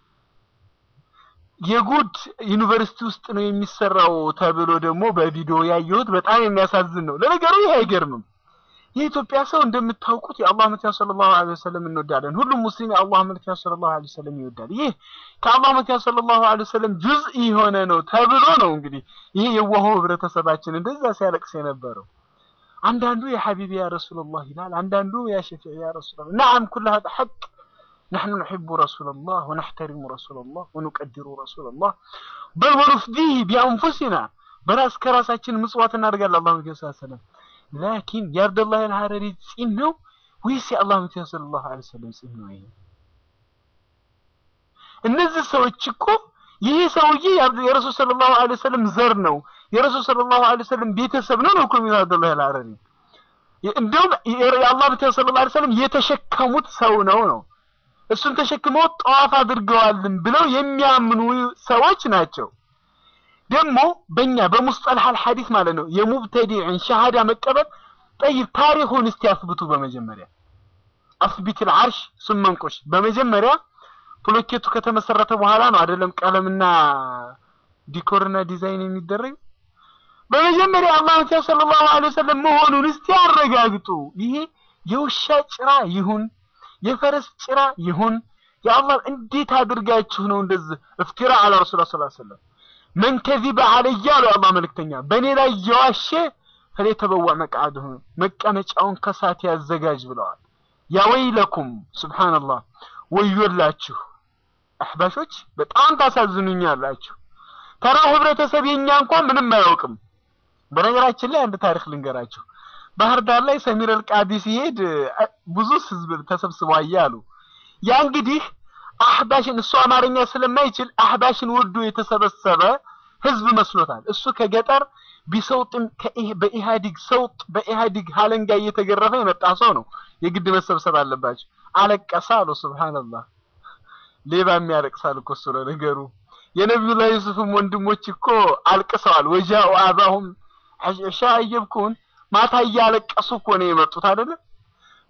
የጉድ ዩኒቨርሲቲ ውስጥ ነው የሚሰራው ተብሎ ደግሞ በቪዲዮ ያየሁት በጣም የሚያሳዝን ነው። ለነገሩ ይሄ አይገርምም። የኢትዮጵያ ሰው እንደምታውቁት የአላህ መልክተኛ ሰለላሁ ዐለይሂ ወሰለም እንወዳለን። ሁሉም ሙስሊም የአላህ መልክተኛ ሰለላሁ ዐለይሂ ወሰለም ይወዳል። ይህ ከአላህ መልክተኛ ሰለላሁ ዐለይሂ ወሰለም ጁዝኢ የሆነ ነው ተብሎ ነው እንግዲህ ይሄ የዋሆ ህብረተሰባችን እንደዛ ሲያለቅስ የነበረው። አንዳንዱ የሐቢቢ ያ ረሱላላህ ይላል፣ አንዳንዱ ያ ሸፊዕ ያ ረሱላላህ። ነዓም ኩል ሀዛ ሐቅ نحن نحب رسول الله ونحترم رسول الله ونقدر رسول الله بل ونفديه بأنفسنا በራስ ከራሳችን ምጽዋት እናደርጋለን አላህ ነብዩ ሰለላሁ ዐለይሂ ወሰለም ላኪን የአብደላህ አልሐረሪ ጺም ነው ወይስ የአላህ ነብዩ ሰለላሁ ዐለይሂ ወሰለም ጺም ነው ይሄ እነዚህ ሰዎች እኮ ይሄ ሰውዬ የረሱል ሰለላሁ ዐለይሂ ወሰለም ዘር ነው የረሱል ሰለላሁ ዐለይሂ ወሰለም ቤተሰብ ነው ነው እኮ የሚለው አብደላህ አልሐረሪ እንደውም የአላህ ነብዩ ሰለላሁ ዐለይሂ ወሰለም የተሸከሙት ሰው ነው ነው እሱን ተሸክመው ጠዋፍ አድርገዋልን ብለው የሚያምኑ ሰዎች ናቸው። ደግሞ በእኛ በሙስጠልህ አልሐዲስ ማለት ነው የሙብተዲዕን ሸሃዳ መቀበል ጠይብ ታሪኩን እስቲ አስብቱ። በመጀመሪያ አስቢት ልዓርሽ ስመንቆሽ በመጀመሪያ ፕሎኬቱ ከተመሰረተ በኋላ ነው አይደለም ቀለምና ዲኮርና ዲዛይን የሚደረግ በመጀመሪያ አላህ ነብዩ ሰለላሁ ዐለይሂ ወሰለም መሆኑን እስቲ አረጋግጡ። ይሄ የውሻ ጭራ ይሁን የፈረስ ጭራ ይሁን የአላህ እንዴት አድርጋችሁ ነው እንደዚህ እፍቲራ አለ ረሱላ ሰለላሁ ዐለይሂ ወሰለም መን ከዚበ ዐለይያ አሉ የአላህ መልእክተኛ በእኔ ላይ የዋሸ ፈለተበዋ መቅዓድሁ መቀመጫውን ከሳት ያዘጋጅ ብለዋል። ያ ወይለኩም ሱብሃንአላህ ወዮላችሁ አሕባሾች በጣም ታሳዝኑኛላችሁ። ተራው ህብረተሰብ የኛ እንኳን ምንም አያውቅም። በነገራችን ላይ አንድ ታሪክ ልንገራችሁ። ባህር ዳር ላይ ሰሚር አልቃዲ ሲሄድ ብዙ ህዝብ ተሰብስቦ አየ አሉ። ያ እንግዲህ አህባሽን እሱ አማርኛ ስለማይችል አህባሽን ወዶ የተሰበሰበ ህዝብ መስሎታል። እሱ ከገጠር ቢሰውጥም በኢህአዲግ ሰውጥ በኢህአዲግ ሀለንጋ እየተገረፈ የመጣ ሰው ነው። የግድ መሰብሰብ አለባቸው። አለቀሰ አሉ። ሱብሃንአላህ ሌባ የሚያለቅሳል እኮ እሱ ለነገሩ። የነቢዩላህ ዩሱፍም ወንድሞች እኮ አልቅሰዋል። ወጃኡ አባሁም ሻ እየብኩን ማታ እያለቀሱ እኮ ነው የመጡት አይደለ?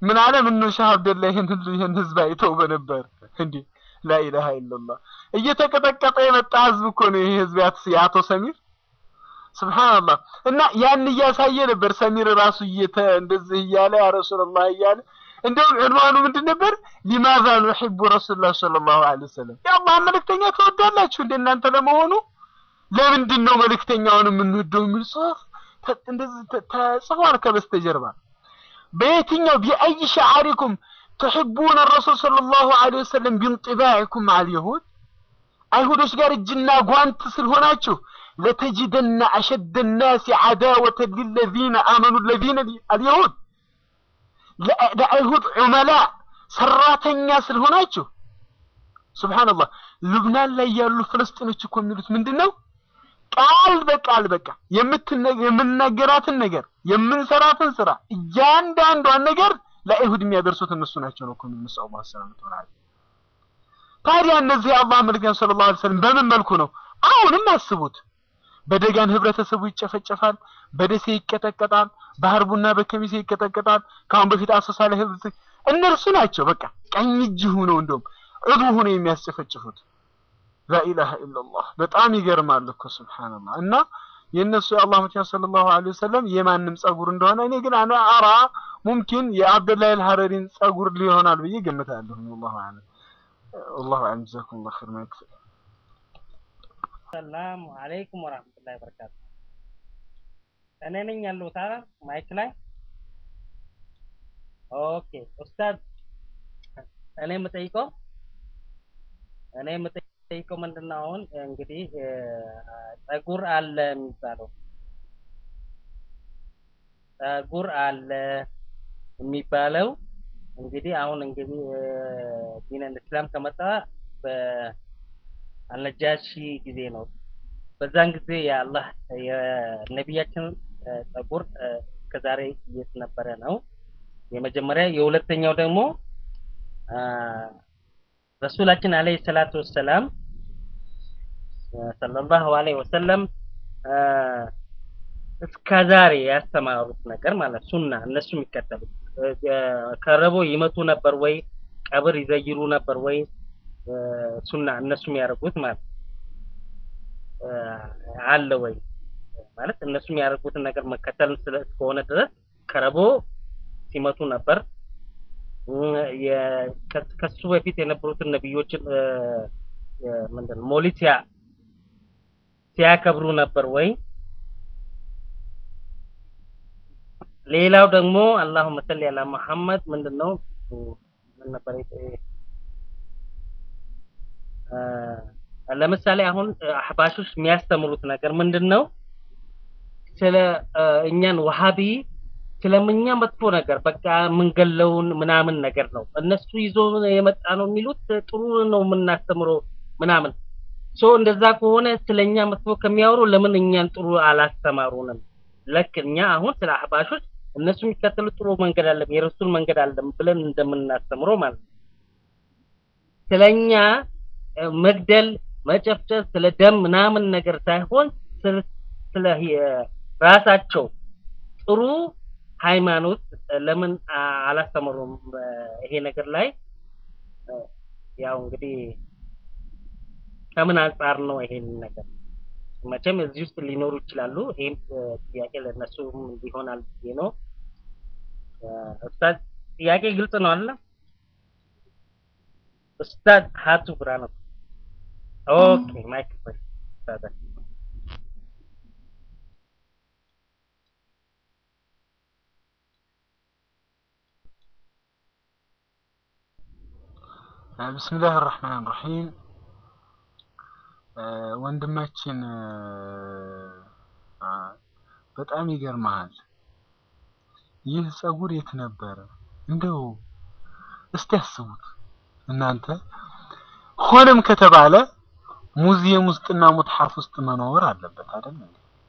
ምን አለ ምን ነው ሻህ አብደላ ይሄን ይሄን ህዝብ አይተው በነበር እንዴ ላኢላሃ ኢላላህ እየተቀጠቀጠ የመጣ ህዝብ እኮ ነው ይሄ ህዝብ የአቶ ሰሚር ስብሓንላህ እና ያን እያሳየ ነበር ሰሚር ራሱ እየተ እንደዚህ እያለ ያ ረሱላላህ እያለ እንደውም ዕንዋኑ ምንድን ነበር ሊማዛ ኑሒቡ ረሱሉላህ ሰለላሁ ዐለይሂ ወሰለም የአላህ መልእክተኛ ትወዳላችሁ እንደ እናንተ ለመሆኑ ለምንድን ነው መልእክተኛውን የምንወደው የሚል ጽሁፍ እንደዚህ ተጽፏል ከበስተጀርባ በየትኛው ቢአይ ሸዓሪኩም ትሕቡነ ረሱል ሰለላሁ ዐለይሂ ወሰለም ቢንጢባዕኩም መዐል የሁድ አይሁዶች ጋር እጅና ጓንት ስለሆናችሁ ለተጅደነ አሸደ ናሲ ዓዳወተን ሊለዚነ አመኑ ለዚነ አልየሁድ ለአይሁድ ዑመላ ሰራተኛ ስለሆናችሁ ሱብሓነላህ ሉብናን ላይ ያሉ ፍልስጤኖች እኮ የሚሉት ምንድን ነው ቃል በቃል በቃ የምንናገራትን ነገር የምንሰራትን ስራ እያንዳንዷን ነገር ለአይሁድ የሚያደርሱት እነሱ ናቸው ነው እኮ የሚሉት ሰለላሁ ዐለይሂ ወሰለም ታዲያ እነዚህ የአላህ መልእክተኛ ሰለላሁ ዐለይሂ ወሰለም በምን መልኩ ነው አሁንም አስቡት በደጋን ህብረተሰቡ ይጨፈጨፋል በደሴ ይቀጠቀጣል በሀርቡና በከሚሴ ይቀጠቀጣል ከአሁን በፊት አሶሳ ላይ ህዝብ እነርሱ ናቸው በቃ ቀኝ እጅ ሆነው እንደውም ዕዱ ሆነው የሚያስጨፈጭፉት ላኢላሃ ኢላላህ በጣም ይገርማል እኮ ሱብሃንአላህ እና የእነሱ የአላህ መልእክተኛ ሰለላሁ ዐለይሂ ወሰለም የማንም ጸጉር እንደሆነ እኔ ግን አና አራ ሙምኪን የአብደላህ አልሐረሪን ጸጉር ሊሆናል ብዬ ገምታለሁ ወላሁ አለም ወላሁ አለም ጀዛኩሙላህ ኸይር ማይክ ሰላሙ አለይኩም ወራህመቱላሂ ወበረካቱ። እኔ ነኝ ያለሁት አይደል ማይክ ላይ። ኦኬ ኡስታዝ፣ እኔ የምጠይቀው እኔ የምጠይቀው ምንድን ነው አሁን እንግዲህ ጸጉር አለ የሚባለው ጸጉር አለ የሚባለው እንግዲህ አሁን እንግዲህ ዲነል እስላም ከመጣ በአልነጃሺ ጊዜ ነው። በዛን ጊዜ የአላህ የነቢያችን ጸጉር እስከዛሬ የት ነበረ ነው የመጀመሪያ። የሁለተኛው ደግሞ ረሱላችን አለይሂ ሰላቱ ወሰላም ሰለላሁ ዐለይሂ ወሰለም እስከዛሬ ያስተማሩት ነገር ማለት ሱና እነሱ የሚከተሉት ከረቦ ይመቱ ነበር ወይ ቀብር ይዘይሩ ነበር ወይ ሱና እነሱ የሚያደርጉት ማለት አለ ወይ ማለት እነሱ የሚያደርጉትን ነገር መከተል እስከሆነ ድረስ ከረቦ ሲመቱ ነበር። ከሱ በፊት የነበሩትን ነቢዮችን ምንድን ነው ሞሊድ ሲያከብሩ ነበር ወይ? ሌላው ደግሞ አላሁመ ሰሊ አላ መሐመድ ምንድነው ምን ነበር ለምሳሌ አሁን አህባሾች የሚያስተምሩት ነገር ምንድነው ስለ እኛን ወሃቢ ስለምኛ መጥፎ ነገር በቃ የምንገለውን ምናምን ነገር ነው እነሱ ይዞ የመጣ ነው የሚሉት ጥሩ ነው የምናስተምረው ምናምን ሶ እንደዛ ከሆነ ስለኛ መጥፎ ከሚያወሩ ለምን እኛን ጥሩ አላስተማሩንም ለክ እኛ አሁን ስለ አህባሾች እነሱ የሚከተሉት ጥሩ መንገድ አለ የረሱል መንገድ አለ ብለን እንደምናስተምረው ማለት ነው ስለኛ መግደል መጨፍጨፍ ስለ ደም ምናምን ነገር ሳይሆን ስለ ራሳቸው ጥሩ ሃይማኖት ለምን አላስተምሩም ይሄ ነገር ላይ ያው እንግዲህ ከምን አንጻር ነው ይሄን ነገር መቼም እዚህ ውስጥ ሊኖሩ ይችላሉ ይሄን ጥያቄ ለእነሱም ይሆናል ብዬ ነው ኡስታዝ ጥያቄ ግልጽ ነው አለ ኡስታዝ ሀቱ ብርሃኑ ኦኬ ማይክ ፍሪ ብስምላህ ራህማን ራሂም ወንድማችን በጣም ይገርመሃል ይህ ጸጉር የት ነበረ እንደው እስቲ ያስቡት እናንተ ሆነም ከተባለ ሙዚየም ውስጥና ሙትሐፍ ውስጥ መኖር አለበት አይደል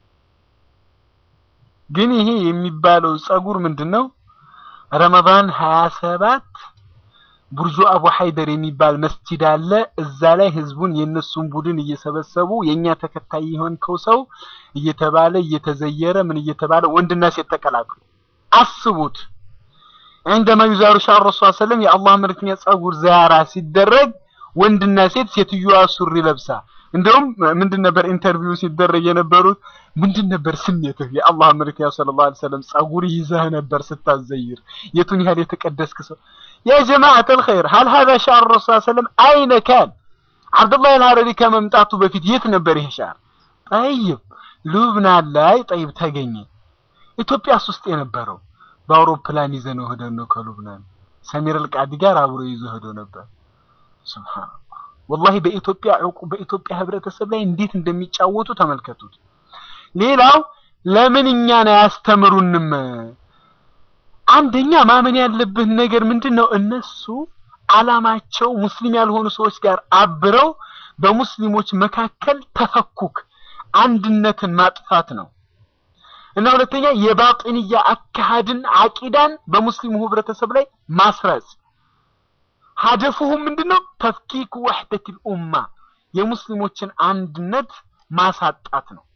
ግን ይሄ የሚባለው ጸጉር ምንድነው ረመዳን 27 ቡርጁ አቡ ሀይደር የሚባል መስጂድ አለ እዛ ላይ ህዝቡን የነሱን ቡድን እየሰበሰቡ የኛ ተከታይ የሆንከው ሰው እየተባለ እየተዘየረ ምን እየተባለ ወንድና ሴት ተቀላቅሉ አስቡት عندما يزار شعر الرسول صلى الله عليه وسلم يا الله መልክተኛ ጸጉር ዚያራ ሲደረግ ወንድና ሴት ሴትዮዋ ሱሪ ለብሳ እንደውም ምንድን ነበር ኢንተርቪው ሲደረግ የነበሩት ምንድን ነበር ስሜትህ የአላህ መልክተኛ ሰለላሁ ዐለይሂ ወሰለም ጸጉር ይዘህ ነበር ስታዘይር የቱን ያህል የተቀደስክ ሰው يا جماعة الخير هل هذا شعر الرسول صلى الله عليه وسلم أين كان عبد الله الهرري ከመምጣቱ በፊት የት ነበር ይሄ ሻር ጠይብ ሉብናን ላይ ጠይብ ተገኘ ኢትዮጵያስ ውስጥ የነበረው በአውሮፕላን ይዘነው ሄደን ነው ከሉብናን ሰሚር አልቃዲ ጋር አብሮ ይዞ ሄዶ ነበር ሱብሃንአላህ ወላሂ በኢትዮጵያ ዕቁ በኢትዮጵያ ህብረተሰብ ላይ እንዴት እንደሚጫወቱ ተመልከቱት ሌላው ለምን እኛን አያስተምሩንም አንደኛ ማመን ያለብህ ነገር ምንድን ነው እነሱ አላማቸው ሙስሊም ያልሆኑ ሰዎች ጋር አብረው በሙስሊሞች መካከል ተፈኩክ አንድነትን ማጥፋት ነው እና ሁለተኛ የባጢንያ አካሃድን አቂዳን በሙስሊሙ ህብረተሰብ ላይ ማስረጽ ሀደፉሁም ምንድነው ተፍኪክ ወህደት ልኡማ የሙስሊሞችን አንድነት ማሳጣት ነው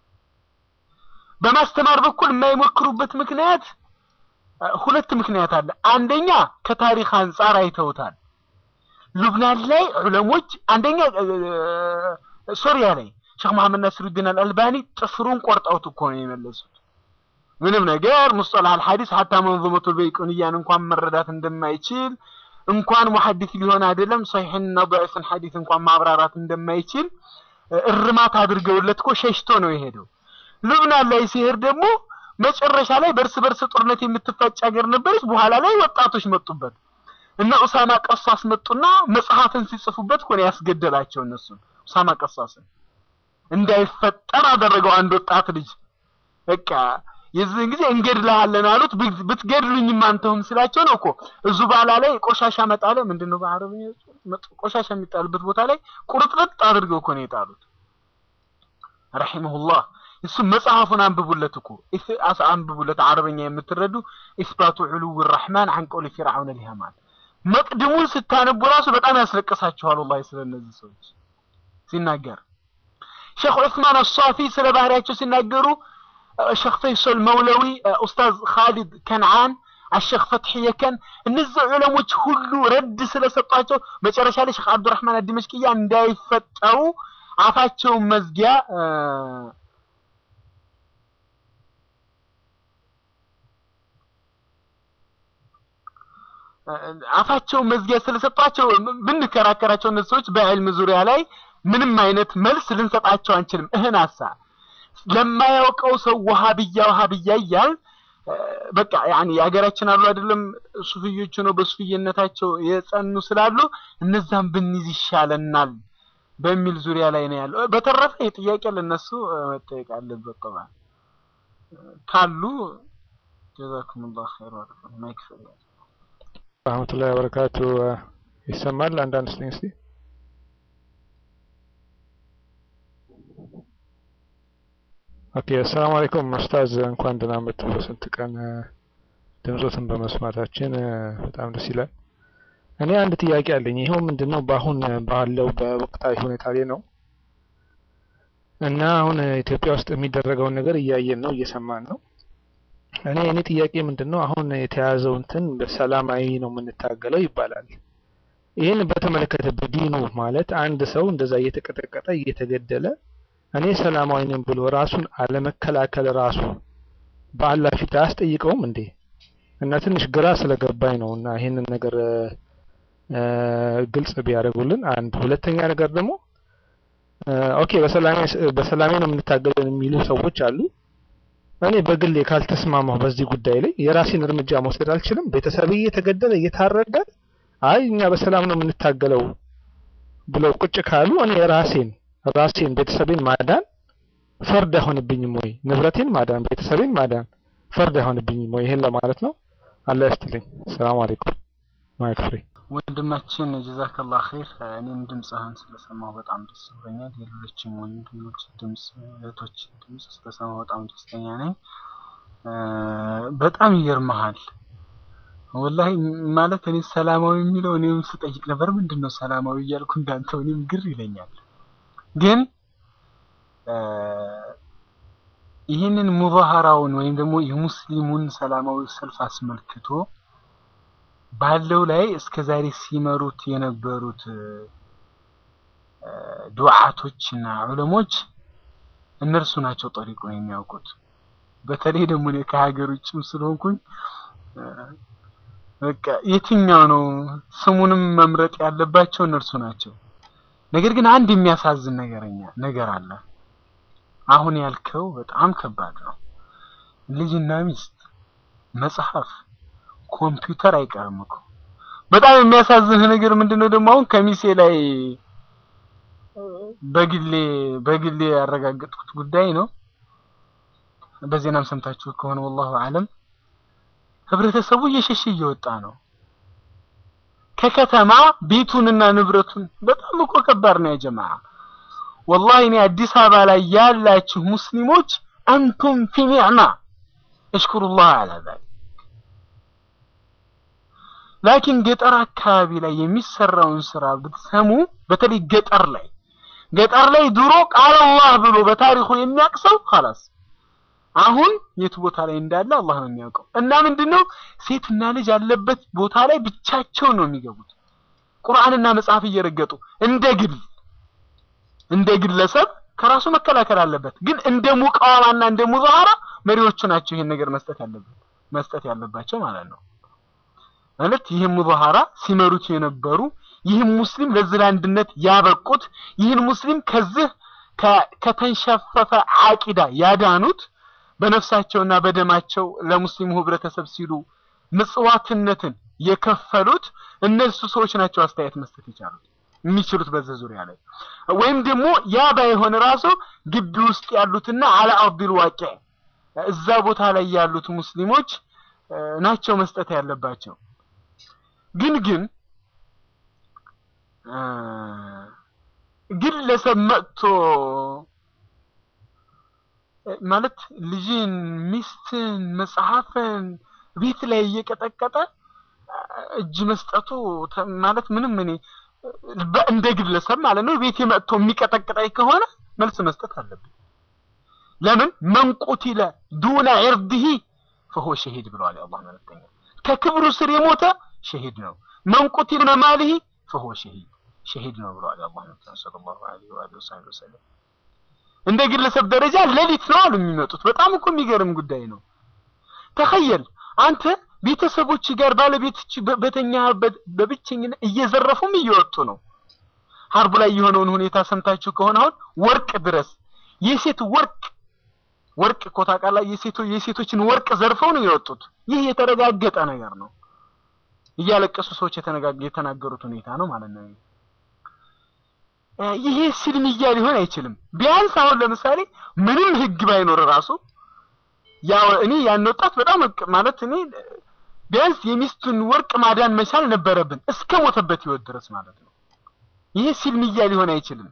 በማስተማር በኩል የማይሞክሩበት ምክንያት ሁለት ምክንያት አለ አንደኛ ከታሪክ አንጻር አይተውታል ሉብናን ላይ ዑለሞች አንደኛ ሶሪያ ላይ ሼክ መሐመድ ናስሩዲን አልአልባኒ ጥፍሩን ቆርጠውት እኮ ነው የመለሱት ምንም ነገር ሙስጠላህ አልሐዲስ ሐታ መንظመቱ በይቁንያን እንኳን መረዳት እንደማይችል እንኳን ሙሐዲስ ሊሆን አይደለም ሰሒሕና ضعيፍን ሐዲስ እንኳን ማብራራት እንደማይችል እርማት አድርገውለት እኮ ሸሽቶ ነው የሄደው ሉብናን ላይ ሲሄድ ደግሞ መጨረሻ ላይ በእርስ በርስ ጦርነት የምትፋጭ ሀገር ነበረች በኋላ ላይ ወጣቶች መጡበት እና ኡሳማ ቀሳስ መጡና መጽሐፍን ሲጽፉበት ሆነ ያስገደላቸው እነሱን ኡሳማ ቀሳስን እንዳይፈጠር አደረገው አንድ ወጣት ልጅ በቃ የዚህን ጊዜ እንገድልሃለን አሉት ብትገድሉኝም አንተውም ስላቸው ነው እኮ እዙ ባላ ላይ ቆሻሻ መጣለ ምንድነው በአረብኛ ቆሻሻ የሚጣልበት ቦታ ላይ ቁርጥርጥ አድርገው እኮ ነው የጣሉት ረሂመሁላህ እሱ መጽሐፉን አንብቡለት እኮ አንብቡለት አረበኛ የምትረዱ ኢስባቱ ዑሉው ረሕማን አን ቀውሊ ፊርዓውን ሊሃማን መቅድሙን ስታነቡ ራሱ በጣም ያስለቅሳችኋል ወላሂ ስለ እነዚህ ሰዎች ሲናገር ሼክ ዑስማን አሷፊ ስለ ባህሪያቸው ሲናገሩ ሼክ ፈይሶል መውለዊ ኡስታዝ ካሊድ ከነዓን አሸክ ፈትሒ የከን እነዚህ ዑለሞች ሁሉ ረድ ስለሰጧቸው መጨረሻ ላይ ሼክ አብዱራህማን አዲመሽቅያ እንዳይፈጠሩ አፋቸውን መዝጊያ አፋቸው መዝጊያ ስለሰጧቸው ብንከራከራቸው እነዚህ ሰዎች በዕልም ዙሪያ ላይ ምንም አይነት መልስ ልንሰጣቸው አንችልም። እህን አሳ ለማያውቀው ሰው ወሃብያ ወሃብያ እያል በቃ ያኒ የሀገራችን አሉ አይደለም ሱፍዮች ነው በሱፍየነታቸው የጸኑ ስላሉ እነዛም ብንይዝ ይሻለናል በሚል ዙሪያ ላይ ነው ያለው። በተረፈ የጥያቄ ለነሱ መጠየቅ አለበት ጠባል ካሉ ጀዛኩሙላህ ኸይር ወረፈ ማይክ ሰላም ረህመቱላሂ ወበረካቱ ይሰማል አንዳንድ ስኝ እስቲ ኦኬ አሰላሙ አለይኩም ኡስታዝ እንኳን ደህና መጡ በስንት ቀን ድምፆትን በመስማታችን በጣም ደስ ይላል እኔ አንድ ጥያቄ አለኝ ይኸው ምንድነው በአሁን ባለው በወቅታዊ ሁኔታ ላይ ነው እና አሁን ኢትዮጵያ ውስጥ የሚደረገውን ነገር እያየን ነው እየሰማን ነው እኔ እኔ ጥያቄ ምንድነው አሁን የተያዘው እንትን በሰላማዊ ነው የምንታገለው ይባላል ይህን በተመለከተ በዲኑ ማለት አንድ ሰው እንደዛ እየተቀጠቀጠ እየተገደለ እኔ ሰላማዊ ነኝ ብሎ ራሱን አለመከላከል ራሱ በአላህ ፊት አያስጠይቀውም እንዴ እና ትንሽ ግራ ስለገባኝ ነው እና ይህንን ነገር ግልጽ ቢያደርጉልን አንድ ሁለተኛ ነገር ደግሞ ኦኬ በሰላሜ በሰላሜ ነው የምንታገለን የሚሉ ሰዎች አሉ እኔ በግሌ ካልተስማማሁ በዚህ ጉዳይ ላይ የራሴን እርምጃ መውሰድ አልችልም ቤተሰብ እየተገደለ እየታረደ አይ እኛ በሰላም ነው የምንታገለው ብለው ቁጭ ካሉ እኔ ራሴን ራሴን ቤተሰቤን ማዳን ፈርድ አይሆንብኝም ወይ ንብረቴን ማዳን ቤተሰቤን ማዳን ፈርድ አይሆንብኝም ወይ ይሄን ለማለት ነው አላህ ያስትልኝ ሰላም አለይኩም ማይክ ፍሪ ወንድማችን ጀዛከላህ ኸይር እኔም ድምፅህን ስለሰማሁ በጣም ደስ ብሎኛል የሌሎችም ወንድሞች ድምፅ እህቶች ድምፅ ስለሰማሁ በጣም ደስተኛ ነኝ በጣም ይገርመሃል ወላሂ ማለት እኔ ሰላማዊ የሚለው እኔም ስጠይቅ ነበር ምንድን ነው ሰላማዊ እያልኩ እንዳንተው እኔም ግር ይለኛል ግን ይህንን ሙዛሃራውን ወይም ደግሞ የሙስሊሙን ሰላማዊ ሰልፍ አስመልክቶ ባለው ላይ እስከ ዛሬ ሲመሩት የነበሩት ዱዓቶችና ዑለሞች እነርሱ ናቸው ጠሪቁን የሚያውቁት። በተለይ ደግሞ እኔ ከሀገር ውጭም ስለሆንኩኝ በቃ የትኛው ነው ስሙንም መምረጥ ያለባቸው እነርሱ ናቸው። ነገር ግን አንድ የሚያሳዝን ነገረኛ ነገር አለ። አሁን ያልከው በጣም ከባድ ነው። ልጅና ሚስት፣ መጽሐፍ፣ ኮምፒውተር አይቀርም እኮ። በጣም የሚያሳዝንህ ነገር ምንድነው ደግሞ አሁን ከሚሴ ላይ በግሌ በግሌ ያረጋገጥኩት ጉዳይ ነው። በዜናም ሰምታችሁ ከሆነ ወላሁ አለም ህብረተሰቡ እየሸሸ እየወጣ ነው ከከተማ ቤቱንና ንብረቱን። በጣም እኮ ከባድ ነው ያጀማ። ወላሂ እኔ አዲስ አበባ ላይ ያላችሁ ሙስሊሞች አንቱም ፊ ኒዕማ እሽኩሩላህ አላ ዛሊክ። ላኪን ገጠር አካባቢ ላይ የሚሰራውን ስራ ብትሰሙ፣ በተለይ ገጠር ላይ ገጠር ላይ ድሮ ቃል አላህ ብሎ በታሪኩ የሚያውቅ ሰው ኸላስ አሁን የት ቦታ ላይ እንዳለ አላህ ነው የሚያውቀው። እና ምንድነው ሴትና ልጅ ያለበት ቦታ ላይ ብቻቸውን ነው የሚገቡት ቁርአንና መጽሐፍ እየረገጡ እንደ ግል እንደ ግለሰብ ከራሱ መከላከል አለበት። ግን እንደ ሙቃዋማና እንደ ሙዛሃራ መሪዎቹ ናቸው ይሄን ነገር መስጠት ያለበት መስጠት ያለባቸው ማለት ነው። ማለት ይህን ሙዛሃራ ሲመሩት የነበሩ ይህን ሙስሊም ለዚህ ለአንድነት ያበቁት ይህን ሙስሊም ከዚህ ከተንሸፈፈ አቂዳ ያዳኑት በነፍሳቸውና በደማቸው ለሙስሊሙ ህብረተሰብ ሲሉ ምጽዋትነትን የከፈሉት እነሱ ሰዎች ናቸው አስተያየት መስጠት የቻሉት የሚችሉት በዚህ ዙሪያ ላይ ወይም ደግሞ ያ ባይሆን ራሱ ግቢ ውስጥ ያሉትና አላ አርዲል ዋቂዕ እዛ ቦታ ላይ ያሉት ሙስሊሞች ናቸው መስጠት ያለባቸው። ግን ግን ግለሰብ መጥቶ ማለት ልጅን፣ ሚስትን፣ መጽሐፍን ቤት ላይ እየቀጠቀጠ እጅ መስጠቱ ማለት ምንም እኔ እንደ ግለሰብ ማለት ነው ቤቴ መጥቶ የሚቀጠቅጠኝ ከሆነ መልስ መስጠት አለብኝ። ለምን መንቁቲለ ዱነ ዒርዲሂ ፈሆ ሸሂድ ብለዋል የአላህ መልእክተኛ። ከክብሩ ስር የሞተ ሸሂድ ነው። መንቁቲለ መማሊሂ ፈሆ ሸሂድ ሸሂድ ነው ብለዋል የአላህ መልእክተኛ ሰለላሁ ዐለይሂ ወሰለም። እንደ ግለሰብ ደረጃ ሌሊት ነው አሉ የሚመጡት። በጣም እኮ የሚገርም ጉዳይ ነው። ተኸየል አንተ ቤተሰቦች ጋር ባለቤቶች በተኛበት በብቸኝነት እየዘረፉም እየወጡ ነው። ሀርቡ ላይ የሆነውን ሁኔታ ሰምታችሁ ከሆነ አሁን ወርቅ ድረስ የሴት ወርቅ ወርቅ እኮ ታውቃለህ፣ የሴቶ የሴቶችን ወርቅ ዘርፈው ነው የወጡት። ይህ የተረጋገጠ ነገር ነው። እያለቀሱ ሰዎች የተናገሩት ሁኔታ ነው ማለት ነው። ይሄ ስልምያ ሊሆን አይችልም። ቢያንስ አሁን ለምሳሌ ምንም ህግ ባይኖር ራሱ ያው እኔ ያን ወጣት በጣም ማለት እኔ ቢያንስ የሚስቱን ወርቅ ማዳን መቻል ነበረብን እስከ ሞተበት ህይወት ድረስ ማለት ነው። ይሄ ሲልምያ ሊሆን አይችልም።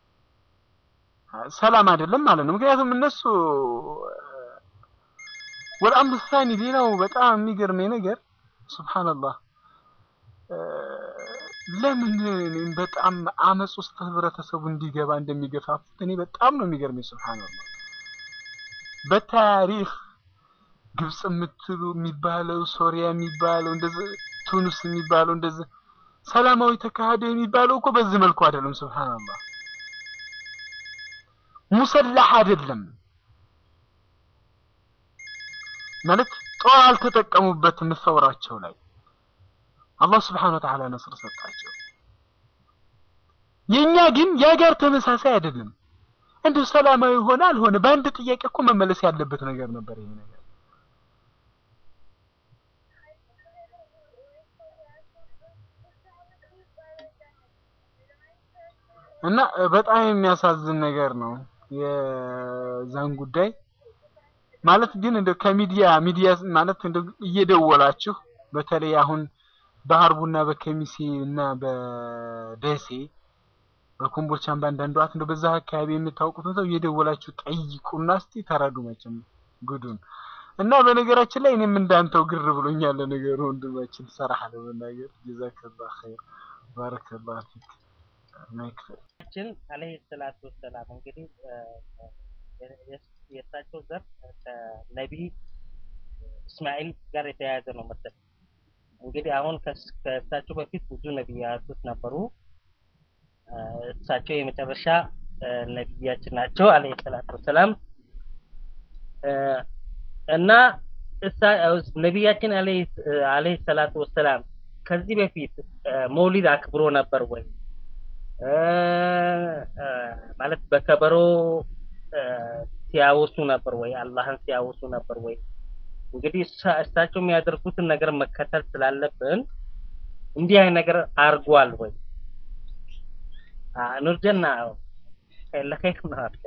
ሰላም አይደለም ማለት ነው። ምክንያቱም እነሱ ወልአምሩ ሳኒ ሌላው በጣም የሚገርመኝ ነገር ሱብሃንአላህ ለምን እኔም በጣም አመጽ ውስጥ ህብረተሰቡ እንዲገባ እንደሚገፋፉት እኔ በጣም ነው የሚገርመኝ። ሱብሃንአላህ በታሪክ ግብጽ የምትሉ የሚባለው ሶሪያ የሚባለው እንደዚህ ቱኒስ የሚባለው እንደዚህ ሰላማዊ ተካሄደ የሚባለው እኮ በዚህ መልኩ አይደለም። ሱብሃንአላህ ሙሰላህ አይደለም ማለት ጦር አልተጠቀሙበትም ሰውራቸው ላይ አላህ ስብሐነሁ ወተዓላ ነስር ሰጣቸው። የኛ ግን ያ ጋር ተመሳሳይ አይደለም። እንዲሁ ሰላማዊ ሆነ አልሆነ በአንድ ጥያቄ እኮ መመለስ ያለበት ነገር ነበር ይሄ ነገር። እና በጣም የሚያሳዝን ነገር ነው የዛን ጉዳይ ማለት ግን እንደ ከሚዲያ ሚዲያ ማለት እንደ እየደወላችሁ በተለይ አሁን በሀርቡና በከሚሴ እና በደሴ በኮምቦልቻም በአንዳንድ ዋት እንደው በዛ አካባቢ የምታውቁት ሰው እየደወላችሁ ጠይቁና እስቲ ተረዱ መቼም ጉዱን እና በነገራችን ላይ እኔም እንዳንተው ግር ብሎኛል ነገሩ ወንድማችን ሰራህ ለመናገር ጀዛከላህ ኸይር ባረከላህ ፊክ ማይክፈል ችን አለይሂ ሰላቱ ወሰላም እንግዲህ የእሳቸው ዘር ከነቢይ እስማኤል ጋር የተያያዘ ነው መሰለኝ እንግዲህ አሁን ከስ- ከእሳቸው በፊት ብዙ ነቢያቶች ነበሩ። እ፣ እሳቸው የመጨረሻ እ፣ ነቢያችን ናቸው አለይሂ ሰላቱ ወሰላም እ፣ እና እሳ ነቢያችን አለይሂ አለይሂ ሰላቱ ወሰላም ከዚህ በፊት እ፣ መውሊድ አክብሮ ነበር ወይ እ፣ እ፣ ማለት በከበሮ እ፣ ሲያወሱ ነበር ወይ አላህን ሲያወሱ ነበር ወይ እንግዲህ እሳ- እሳቸው የሚያደርጉትን ነገር መከተል ስላለብን እንዲህ አይነት ነገር አድርጓል ወይ አ- ኑርጀና ለኸይር ነው አልከ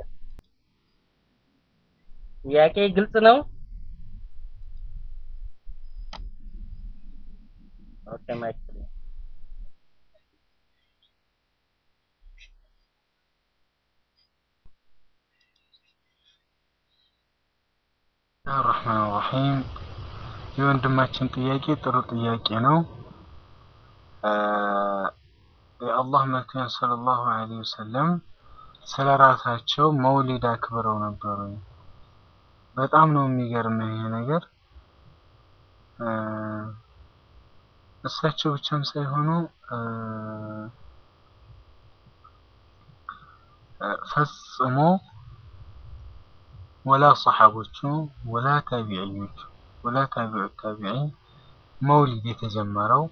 ጥያቄ ግልጽ ነው ኦኬ ማይክ ፍሪ። አርሕማን ራሒም የወንድማችን ጥያቄ ጥሩ ጥያቄ ነው። አ፣ የአላህ መልክተኛ ሰለላሁ ዐለይሂ ወሰለም ስለ ራሳቸው መውሊድ አክብረው ነበሩ። በጣም ነው የሚገርመው ይሄ ነገር። አ፣ እሳቸው ብቻም ሳይሆኑ አ፣ አ፣ ፈጽሞ ወላ ሰሓቦቹ ወላ ታቢዕዮቹ ወላ ታቢዑ ታቢዒን መውሊድ የተጀመረው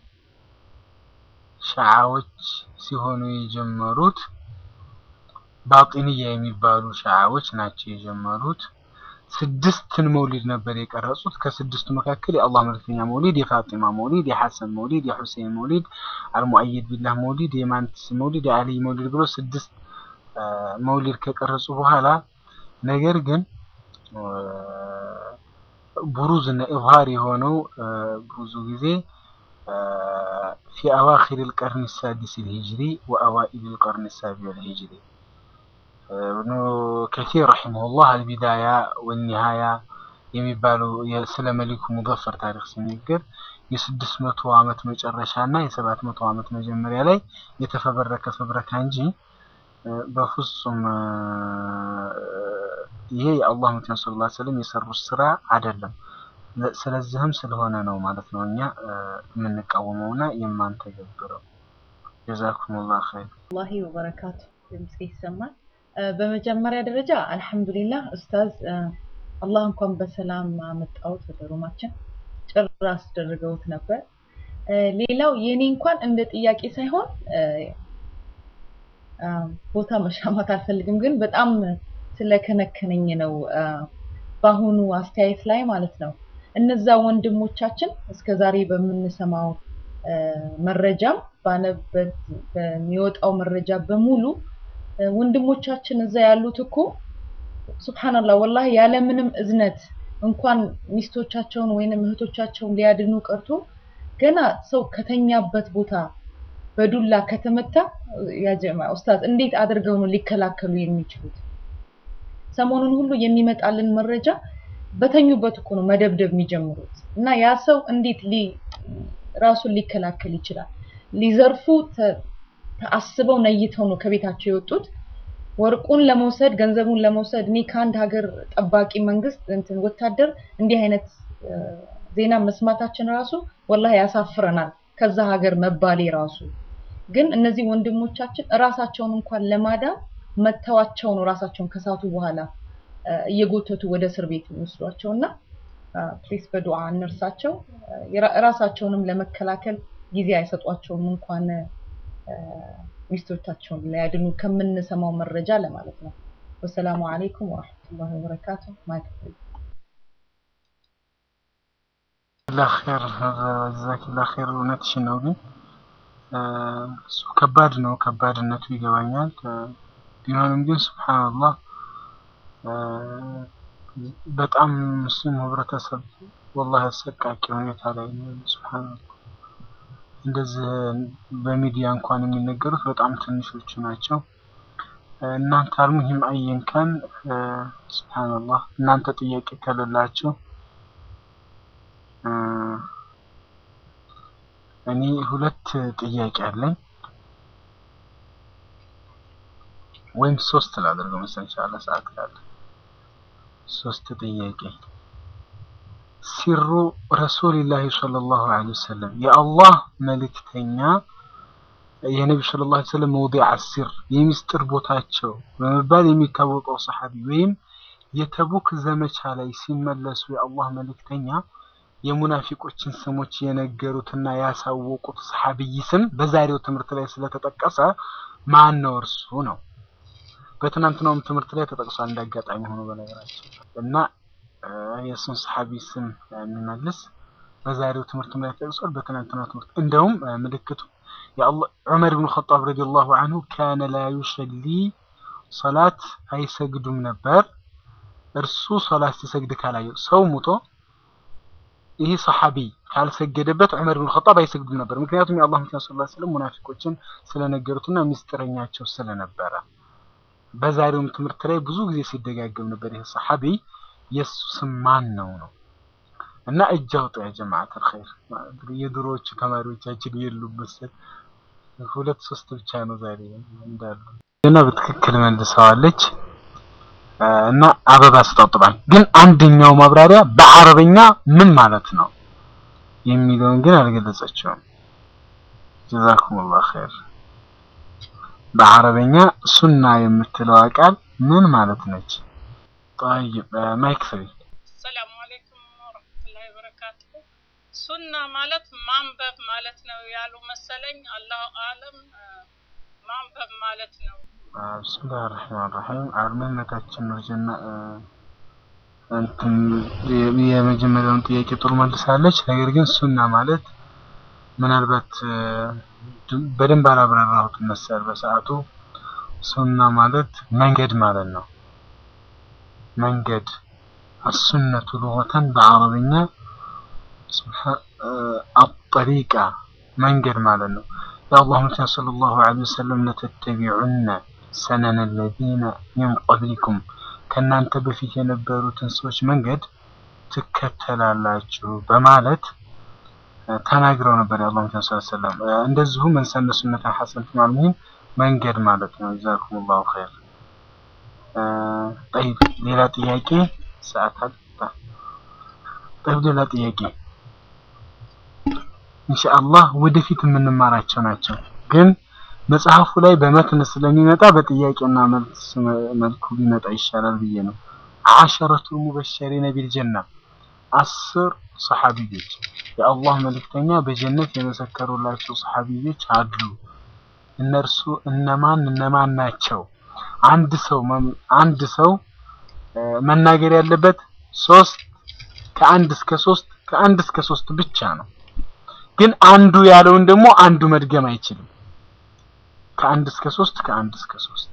ሸዓዎች ሲሆኑ የጀመሩት ባጢንያ የሚባሉ ሸዓዎች ናቸው የጀመሩት። ስድስትን መውሊድ ነበር የቀረጹት። ከስድስቱ መካከል የአላህ መልክተኛ መውሊድ፣ የፋጢማ መውሊድ፣ የሐሰን መውሊድ፣ የሁሴን መውሊድ፣ አልሙአየድ ቢላህ መውሊድ፣ የማንትስ መውሊድ፣ የአልይ መውሊድ ብሎ ስድስት አ፣ መውሊድ ከቀረጹ በኋላ ነገር ግን አ፣ ቡሩዝ እና ኢዝሃር የሆነው አ፣ ብዙ ጊዜ አ፣ ፊ አዋኺር القرن السادس الهجري وأوائل القرن السابع الهجري ابن كثير رحمه الله البداية والنهاية የሚባሉ ስለ መሊኩ ሙዘፈር ታሪክ ሲነገር የስድስት መቶ ዓመት መጨረሻ እና የሰባት መቶ ዓመት መጀመሪያ ላይ የተፈበረከ ፈብረካ እንጂ እ፣ በፍጹም እ፣ ይሄ የአላህ መልክተኛ ሰለላሁ ዐለይሂ ወሰለም የሰሩት ስራ አይደለም። ለ- ስለዚህም ስለሆነ ነው ማለት ነው እኛ እ፣ የምንቃወመውና የማንተገብረው። ጀዛኩሙላህ ኸይር። ወላሂ ወበረካቱ ድምጽ ይሰማል። እ፣ በመጀመሪያ ደረጃ አልሐምዱሊላህ ኡስታዝ እ፣ አላህ እንኳን በሰላም አመጣሁት ወደ ሩማችን ጭር አስደርገውት ነበር። እ፣ ሌላው የኔ እንኳን እንደ ጥያቄ ሳይሆን እ፣ አ፣ ቦታ መሻማት አልፈልግም፣ ግን በጣም ስለከነከነኝ ነው እ፣ በአሁኑ አስተያየት ላይ ማለት ነው። እነዛ ወንድሞቻችን እስከዛሬ በምንሰማው እ፣ መረጃም ባነበት በሚወጣው መረጃ በሙሉ እ፣ ወንድሞቻችን እዛ ያሉት እኮ ሱብሃንአላህ ወላሂ ያለምንም እዝነት እንኳን ሚስቶቻቸውን ወይንም እህቶቻቸውን ሊያድኑ ቀርቶ ገና ሰው ከተኛበት ቦታ በዱላ ከተመታ ያ ጀማ ኡስታዝ እንዴት አድርገው ነው ሊከላከሉ የሚችሉት? ሰሞኑን ሁሉ የሚመጣልን መረጃ በተኙበት እኮ ነው መደብደብ የሚጀምሩት እና ያ ሰው እንዴት ሊ ራሱን ሊከላከል ይችላል? ሊዘርፉ ተ- ተአስበው ነይተው ነው ከቤታቸው የወጡት። ወርቁን ለመውሰድ ገንዘቡን ለመውሰድ እኔ ከአንድ ሀገር ጠባቂ መንግስት እንትን ወታደር እንዲህ አይነት እ፣ ዜና መስማታችን ራሱ ወላሂ ያሳፍረናል። ከዛ ሀገር መባሌ ራሱ ግን እነዚህ ወንድሞቻችን እራሳቸውን እንኳን ለማዳን መተዋቸው ነው ራሳቸውን ከሳቱ በኋላ እ፣ እየጎተቱ ወደ እስር ቤት የሚወስዷቸው እና ፕሊስ በዱዓ እንርሳቸው። እ፣ የራ- ራሳቸውንም ለመከላከል ጊዜ አይሰጧቸውም እንኳን እ፣ ሚስቶቻቸውን ሊያድኑ ከምንሰማው መረጃ ለማለት ነው። ወሰላሙ አለይኩም ወረሕመቱላሂ ወበረካቱ። ማይክ ፍሪ። ጀዛኪላህ ኸይር ጀዛኪላህ ኸይር። እውነትሽን ነው ግን እ፣ እሱ ከባድ ነው፣ ከባድነቱ ይገባኛል። እ፣ ቢሆንም ግን ሱብሃንአላህ እ፣ በጣም ሙስሊም ህብረተሰብ ወላሂ አሰቃቂ ሁኔታ ላይ ነው ያለው። ሱብሃንአላህ እንደዚህ በሚዲያ እንኳን የሚነገሩት በጣም ትንሾቹ ናቸው። እ፣ እናንተ አልሙሂም አየን ካን እ፣ ሱብሃንአላህ እናንተ ጥያቄ ከሌላችሁ እ፣ እኔ ሁለት ጥያቄ አለኝ ወይም ሶስት ላደርገው መሰለኝ ኢንሻአላህ ሰዓት ካለ ሶስት ጥያቄ ሲሩ ረሱልላህ ሰለላሁ ዐለይሂ ወሰለም የአላህ መልእክተኛ የነቢ ሰለላሁ ዐለይሂ ወሰለም መውዲዕ አሲር የሚስጥር ቦታቸው በመባል የሚታወቀው ሰሐቢ ወይም የተቡክ ዘመቻ ላይ ሲመለሱ የአላህ መልእክተኛ የሙናፊቆችን ስሞች የነገሩትና ያሳወቁት ሰሐቢይ ስም በዛሬው ትምህርት ላይ ስለተጠቀሰ ማን ነው እርሱ ነው። በትናንትናውም ትምህርት ላይ ተጠቅሷል እንዳጋጣሚ ሆኖ በነገራችን እና የእሱን ሰሐቢ ስም የሚመልስ በዛሬው ትምህርት ላይ ተጠቅሷል። በትናንትናው ትምህርት እንደውም ምልክቱ የአላህ ዑመር ብን ኸጣብ ረዲየላሁ ዐንሁ ካነ ላ ዩሰሊ ሰላት አይሰግዱም ነበር እርሱ ሶላት ሲሰግድ ካላየው ሰው ሙቶ ይህ ሰሐቢ ካልሰገደበት ዑመር ብን ኸጣብ አይሰግዱም ነበር። ምክንያቱም የአላህ መልእክተኛ ሰለላሁ ዐለይሂ ወሰለም ሙናፊቆችን ስለነገሩትና ሚስጥረኛቸው ስለነበረ በዛሬውም ትምህርት ላይ ብዙ ጊዜ ሲደጋገም ነበር። ይህ ሰሐቢ የእሱ ስም ማን ነው ነው እና እጅ አውጡ ያ ጀማዓተል ኸይር። የድሮዎቹ ተማሪዎቻችን የሉም መሰል ሁለት ሶስት ብቻ ነው ዛሬ እንዳሉ እና በትክክል መልሰዋለች። እና አበባ አስጠጥባል። ግን አንደኛው ማብራሪያ በአረበኛ ምን ማለት ነው የሚለውን ግን አልገለጸችውም። ጀዛኩሙላህ ኸይር። በአረበኛ ሱና የምትለዋ ቃል ምን ማለት ነች? ጠይብ ማይክ ፍሪ። ሰላሙ አለይኩም ወረህመቱላሂ ወበረካቱሁ። ሱና ማለት ማንበብ ማለት ነው ያሉ መሰለኝ። አላሁ አለም ማንበብ ማለት ነው። ብስሚላህ ራህማን ራሂም አርመነታችን ወጀና እንትን የመጀመሪያውን ጥያቄ ጥሩ መልሳለች። ነገር ግን ሱና ማለት ምናልባት በደንብ አላብራራሁትም መሰል በሰዓቱ። ሱና ማለት መንገድ ማለት ነው። መንገድ አሱነቱ ሉገተን በአረብኛ አጠሪቃ መንገድ ማለት ነው። የአላህ መልእክተኛ ሰለላሁ ዐለይሂ ወሰለም ለተተቢዑነ ሰነነ ለዚነ ሚን ቀብሊኩም ከእናንተ በፊት የነበሩትን ሰዎች መንገድ ትከተላላችሁ በማለት ተናግረው ነበር። የአላህ መልእክተኛ ሰለላሁ ዐለይሂ ወሰለም እንደዚሁ መን ሰነ ሱነተን ሐሰነተን ማለት መንገድ ማለት ነው። ጀዛኩሙላሁ ኸይር። ጠይብ ሌላ ጥያቄ ሰዓት አልጣ። ጠይብ ሌላ ጥያቄ ኢንሻአላህ ወደፊት የምንማራቸው ናቸው። ግን መጽሐፉ ላይ በመትን ስለሚመጣ በጥያቄና መልስ መልኩ ቢመጣ ይሻላል ብዬ ነው። አሸረቱ ሙበሸሪነ ቢልጀና አስር ሰሐቢዮች የአላህ መልእክተኛ በጀነት የመሰከሩላቸው ሰሐቢዮች አሉ። እነርሱ እነማን እነማን ናቸው? አንድ ሰው አንድ ሰው መናገር ያለበት ሶስት ከአንድ እስከ ሶስት ከአንድ እስከ ሶስት ብቻ ነው። ግን አንዱ ያለውን ደግሞ አንዱ መድገም አይችልም። ከአንድ እስከ ሶስት ከአንድ እስከ ሶስት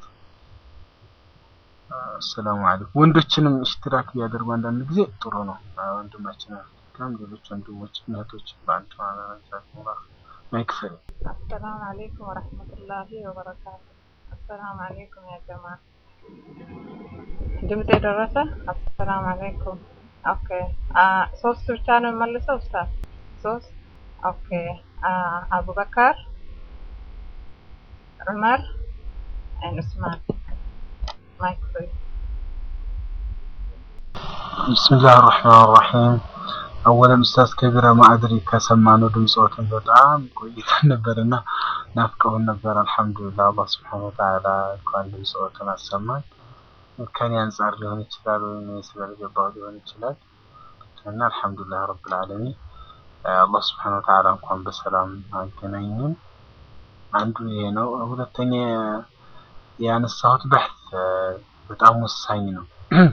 አሰላሙ አለይኩም። ወንዶችንም እሽትራክ ቢያደርጉ አንዳንድ ጊዜ ጥሩ ነው። ወንድማችን አፍሪካም ሌሎች ወንድሞች እህቶች በአንድ ማለታቸው ማይክፈል አሰላሙ አለይኩም ወረህመቱላሂ ወበረካቱ። አሰላሙ አለይኩም ያ ጀማ ድምፅ የደረሰ አሰላሙ አለይኩም። ኦኬ ሶስት ብቻ ነው የምመልሰው ኡስታዝ? ሶስት ኦኬ አቡበከር ዑመር and ዑስማን ማይክ ፍሪ ቢስሚላህ ራህማን ራሂም አወለን ኡስታዝ ከቢራ ማዕድሪ ከሰማነው ድምፆትን በጣም ቆይተን ነበርና ናፍቀውን ነበር። አልሐምዱሊላህ አላህ ስብሐነሁ ወተዓላ እንኳን ድምፆትን አሰማን። ከኔ አንጻር ሊሆን ይችላል ወይም ስላልገባው ሊሆን ይችላል እና አልሐምዱሊላህ ረብል ዓለሚን አላህ ስብሐነሁ ወተዓላ እንኳን በሰላም አገናኘን። አንዱ ይሄ ነው። ሁለተኛ ያነሳሁት በሕት በጣም ወሳኝ ነው።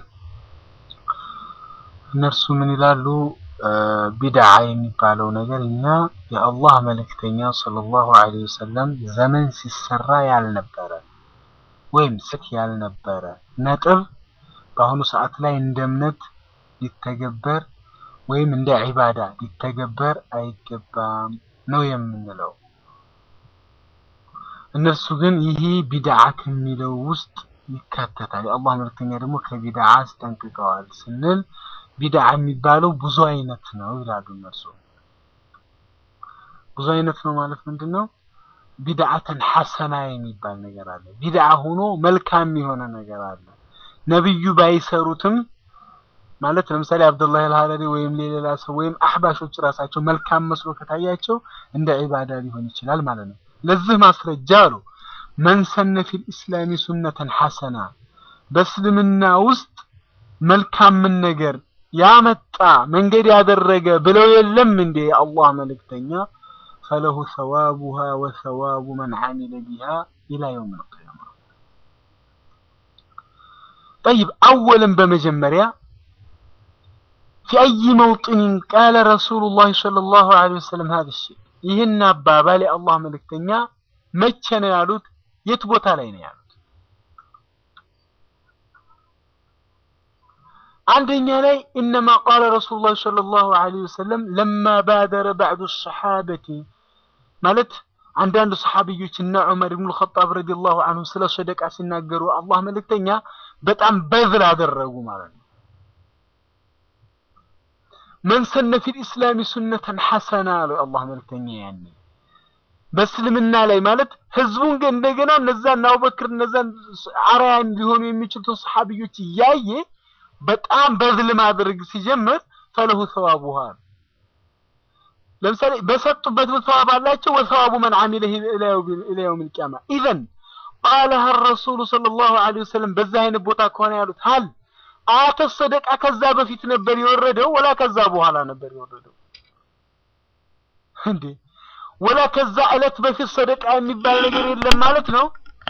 እነርሱ ምን ይላሉ? ቢድዓ የሚባለው ነገር እኛ የአላህ መልእክተኛ ሰለላሁ ዐለይሂ ወሰለም ዘመን ሲሰራ ያልነበረ ወይም ስት ያልነበረ ነጥብ በአሁኑ ሰዓት ላይ እንደ እምነት ሊተገበር ወይም እንደ ዒባዳ ሊተገበር አይገባም ነው የምንለው። እነርሱ ግን ይሄ ቢድዓ ከሚለው ውስጥ ይካተታል። የአላህ መልእክተኛ ደግሞ ከቢድዓ አስጠንቅቀዋል ስንል ቢድዓ የሚባለው ብዙ አይነት ነው ይላሉ እነርሱ። ብዙ አይነት ነው ማለት ምንድን ነው? ቢድዓተን ሐሰና የሚባል ነገር አለ። ቢድዓ ሆኖ መልካም የሆነ ነገር አለ። ነብዩ ባይሰሩትም ማለት ለምሳሌ አብዱላህ አልሀረሪ ወይም ሌላ ሰው ወይም አህባሾች ራሳቸው መልካም መስሎ ከታያቸው እንደ ዒባዳ ሊሆን ይችላል ማለት ነው። ለዚህ ማስረጃ አሉ መን ሰነ ፊል ኢስላሚ ሱነተን ሐሰና በእስልምና ውስጥ መልካምን ነገር ያመጣ መንገድ ያደረገ ብለው የለም እንዴ የአላህ መልእክተኛ ፈለሁ ሰዋቡሃ ወሰዋቡ መን ዓሚለ ቢሃ ኢላ የውም ልቅያማ ጠይብ አወልን በመጀመሪያ في أي موطن قال رسول الله صلى الله عليه وسلم هذا الشيء ይህን አባባል የአላህ መልእክተኛ መቼ ነው ያሉት? የት ቦታ ላይ ነው ያሉት? አንደኛ ላይ ኢነማ ቃለ ረሱሉላህ ሰለላሁ ዐለይሂ ወሰለም ለማ ባደረ ባዕዱ ሰሓበቲ ማለት አንዳንድ ሰሓቢዮች እና ዑመር ብኑ ልኸጣብ ረዲየላሁ ዐንሁ ስለ ሰደቃ ሲናገሩ አላህ መልእክተኛ በጣም በዝል አደረጉ ማለት ነው። መን ሰነ ፊል ኢስላሚ ሱነተን ሐሰና አሉ አላህ መልእክተኛ ያኔ በእስልምና ላይ ማለት ህዝቡን ግን እንደገና እነዛን አቡበክር እነዛን አርአያ ሊሆኑ የሚችሉትን ሰሓቢዮች እያየ በጣም በዝል ማድረግ ሲጀምር ፈለሁ ሰዋቡሃ ለምሳሌ በሰጡበት ሰዋብ አላቸው ወሰዋቡ መን ዓሚለ ኢላ የውም ልቅያማ ኢዘን ቃለሃ ረሱሉ ሰለላሁ ዐለይሂ ወሰለም በዛ አይነት ቦታ ከሆነ ያሉት ሀል አያተ ሰደቃ ከዛ በፊት ነበር የወረደው ወላ ከዛ በኋላ ነበር የወረደው እንዴ ወላ ከዛ ዕለት በፊት ሰደቃ የሚባል ነገር የለም ማለት ነው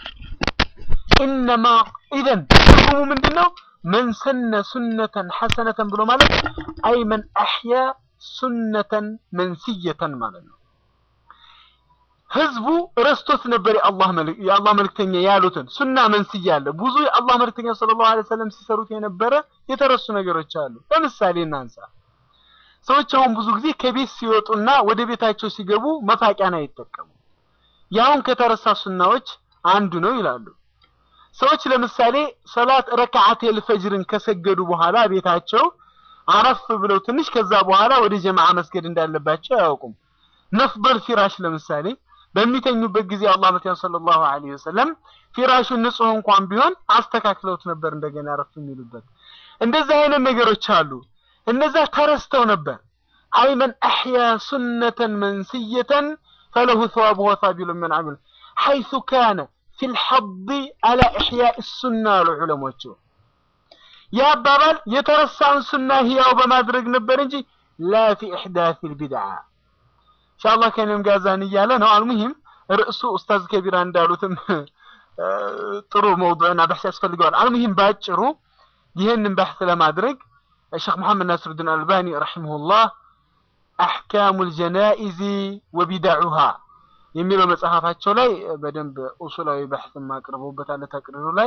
ኢነማ ኢዘን ትርጉሙ ምንድን ነው መን ሰነ ሱነተን ሐሰነተን ብሎ ማለት አይ መን አሕያ ሱነተን መንስየተን ማለት ነው ህዝቡ ረስቶት ነበር የአላህ መልክ የአላህ መልክተኛ ያሉትን ሱና መንስያ አለ ብዙ የአላህ መልክተኛ ሰለላሁ ዐለይሂ ወሰለም ሲሰሩት የነበረ የተረሱ ነገሮች አሉ ለምሳሌ እናንሳ ሰዎች አሁን ብዙ ጊዜ ከቤት ሲወጡና ወደ ቤታቸው ሲገቡ መፋቂያን አይጠቀሙ ያሁን ከተረሳ ሱናዎች አንዱ ነው ይላሉ ሰዎች ለምሳሌ ሰላት ረካዓት የልፈጅርን ከሰገዱ በኋላ ቤታቸው አረፍ ብለው ትንሽ ከዛ በኋላ ወደ ጀማዓ መስገድ እንዳለባቸው አያውቁም ነፍበል ፊራሽ ለምሳሌ በሚተኙበት ጊዜ አላህ መቲያ ሰለላሁ ዐለይሂ ወሰለም ፊራሹን ንጹህ እንኳን ቢሆን አስተካክለውት ነበር እንደገና አረፍ የሚሉበት እንደዚህ አይነት ነገሮች አሉ እነዛ ተረስተው ነበር አይ መን አሕያ ሱነተን መንስየተን ፈለሁ ሰዋቡ ወሳቢሉ ምን አሚል ሐይሱ ካነ ፊ ልሐض አላ ኢሕያእ ሱና አሉ ዑለሞቹ ይህ አባባል የተረሳን ሱና ህያው በማድረግ ነበር እንጂ ላ ፊ ኢሕዳት ልቢድዓ ኢንሻአላህ ከኔም ጋዛን እያለ ነው አልሙሂም ርዕሱ ኡስታዝ ከቢራ እንዳሉትም ጥሩ መውዱዕና በሕስ ያስፈልገዋል አልሙሂም ባጭሩ ይህንን በሕስ ለማድረግ الشيخ محمد ناصر الدين الألباني رحمه الله أحكام الجنائز وبدعها የሚለው መጽሐፋቸው ላይ በደንብ ኡሱላዊ በሕስ አቅርበውበታል ተቅሪሩ ላይ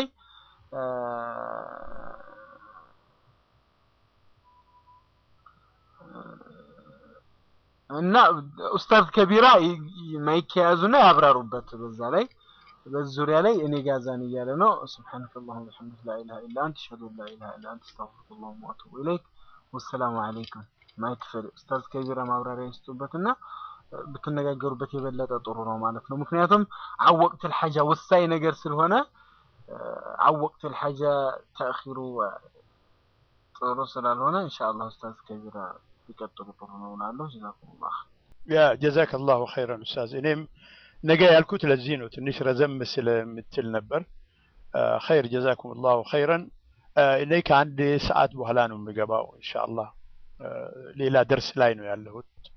እና ኡስታዝ ከቢራ ማይክ የያዙና ያብራሩበት በዛ ላይ በዙሪያ ላይ እኔ ጋዛን እያለ ነው ስብሓንከ አላሁመ ወቢሐምዲከ ላ ኢላሃ ኢላ አንተ አሽሀዱ አን ላ ኢላሃ ኢላ አንተ አስተግፊሩከ ወአቱቡ ኢለይክ ወሰላሙ አለይኩም ማይክ ፍሪ ኡስታዝ ከቢራ ማብራሪያ ይስጡበትና ብትነጋገሩበት የበለጠ ጥሩ ነው ማለት ነው ምክንያቱም አወቅት الحاجة ወሳኝ ነገር ስለሆነ አወቅት الحاجة ተእኺሩ ጥሩ ስላልሆነ ኢንሻአላህ ኡስታዝ ከቢራ ቢቀጥሉ ጥሩ ነው እላለሁ ጀዛኩሙላህ ያ ጀዛክ አላሁ ኸይረን ኡስታዝ እኔም ነገ ያልኩት ለዚህ ነው ትንሽ ረዘም ስለምትል ነበር ኸይር ጀዛኩም ላሁ ኸይረን እኔ ከአንድ ሰዓት በኋላ ነው የምገባው ኢንሻአላህ ሌላ ደርስ ላይ ነው ያለሁት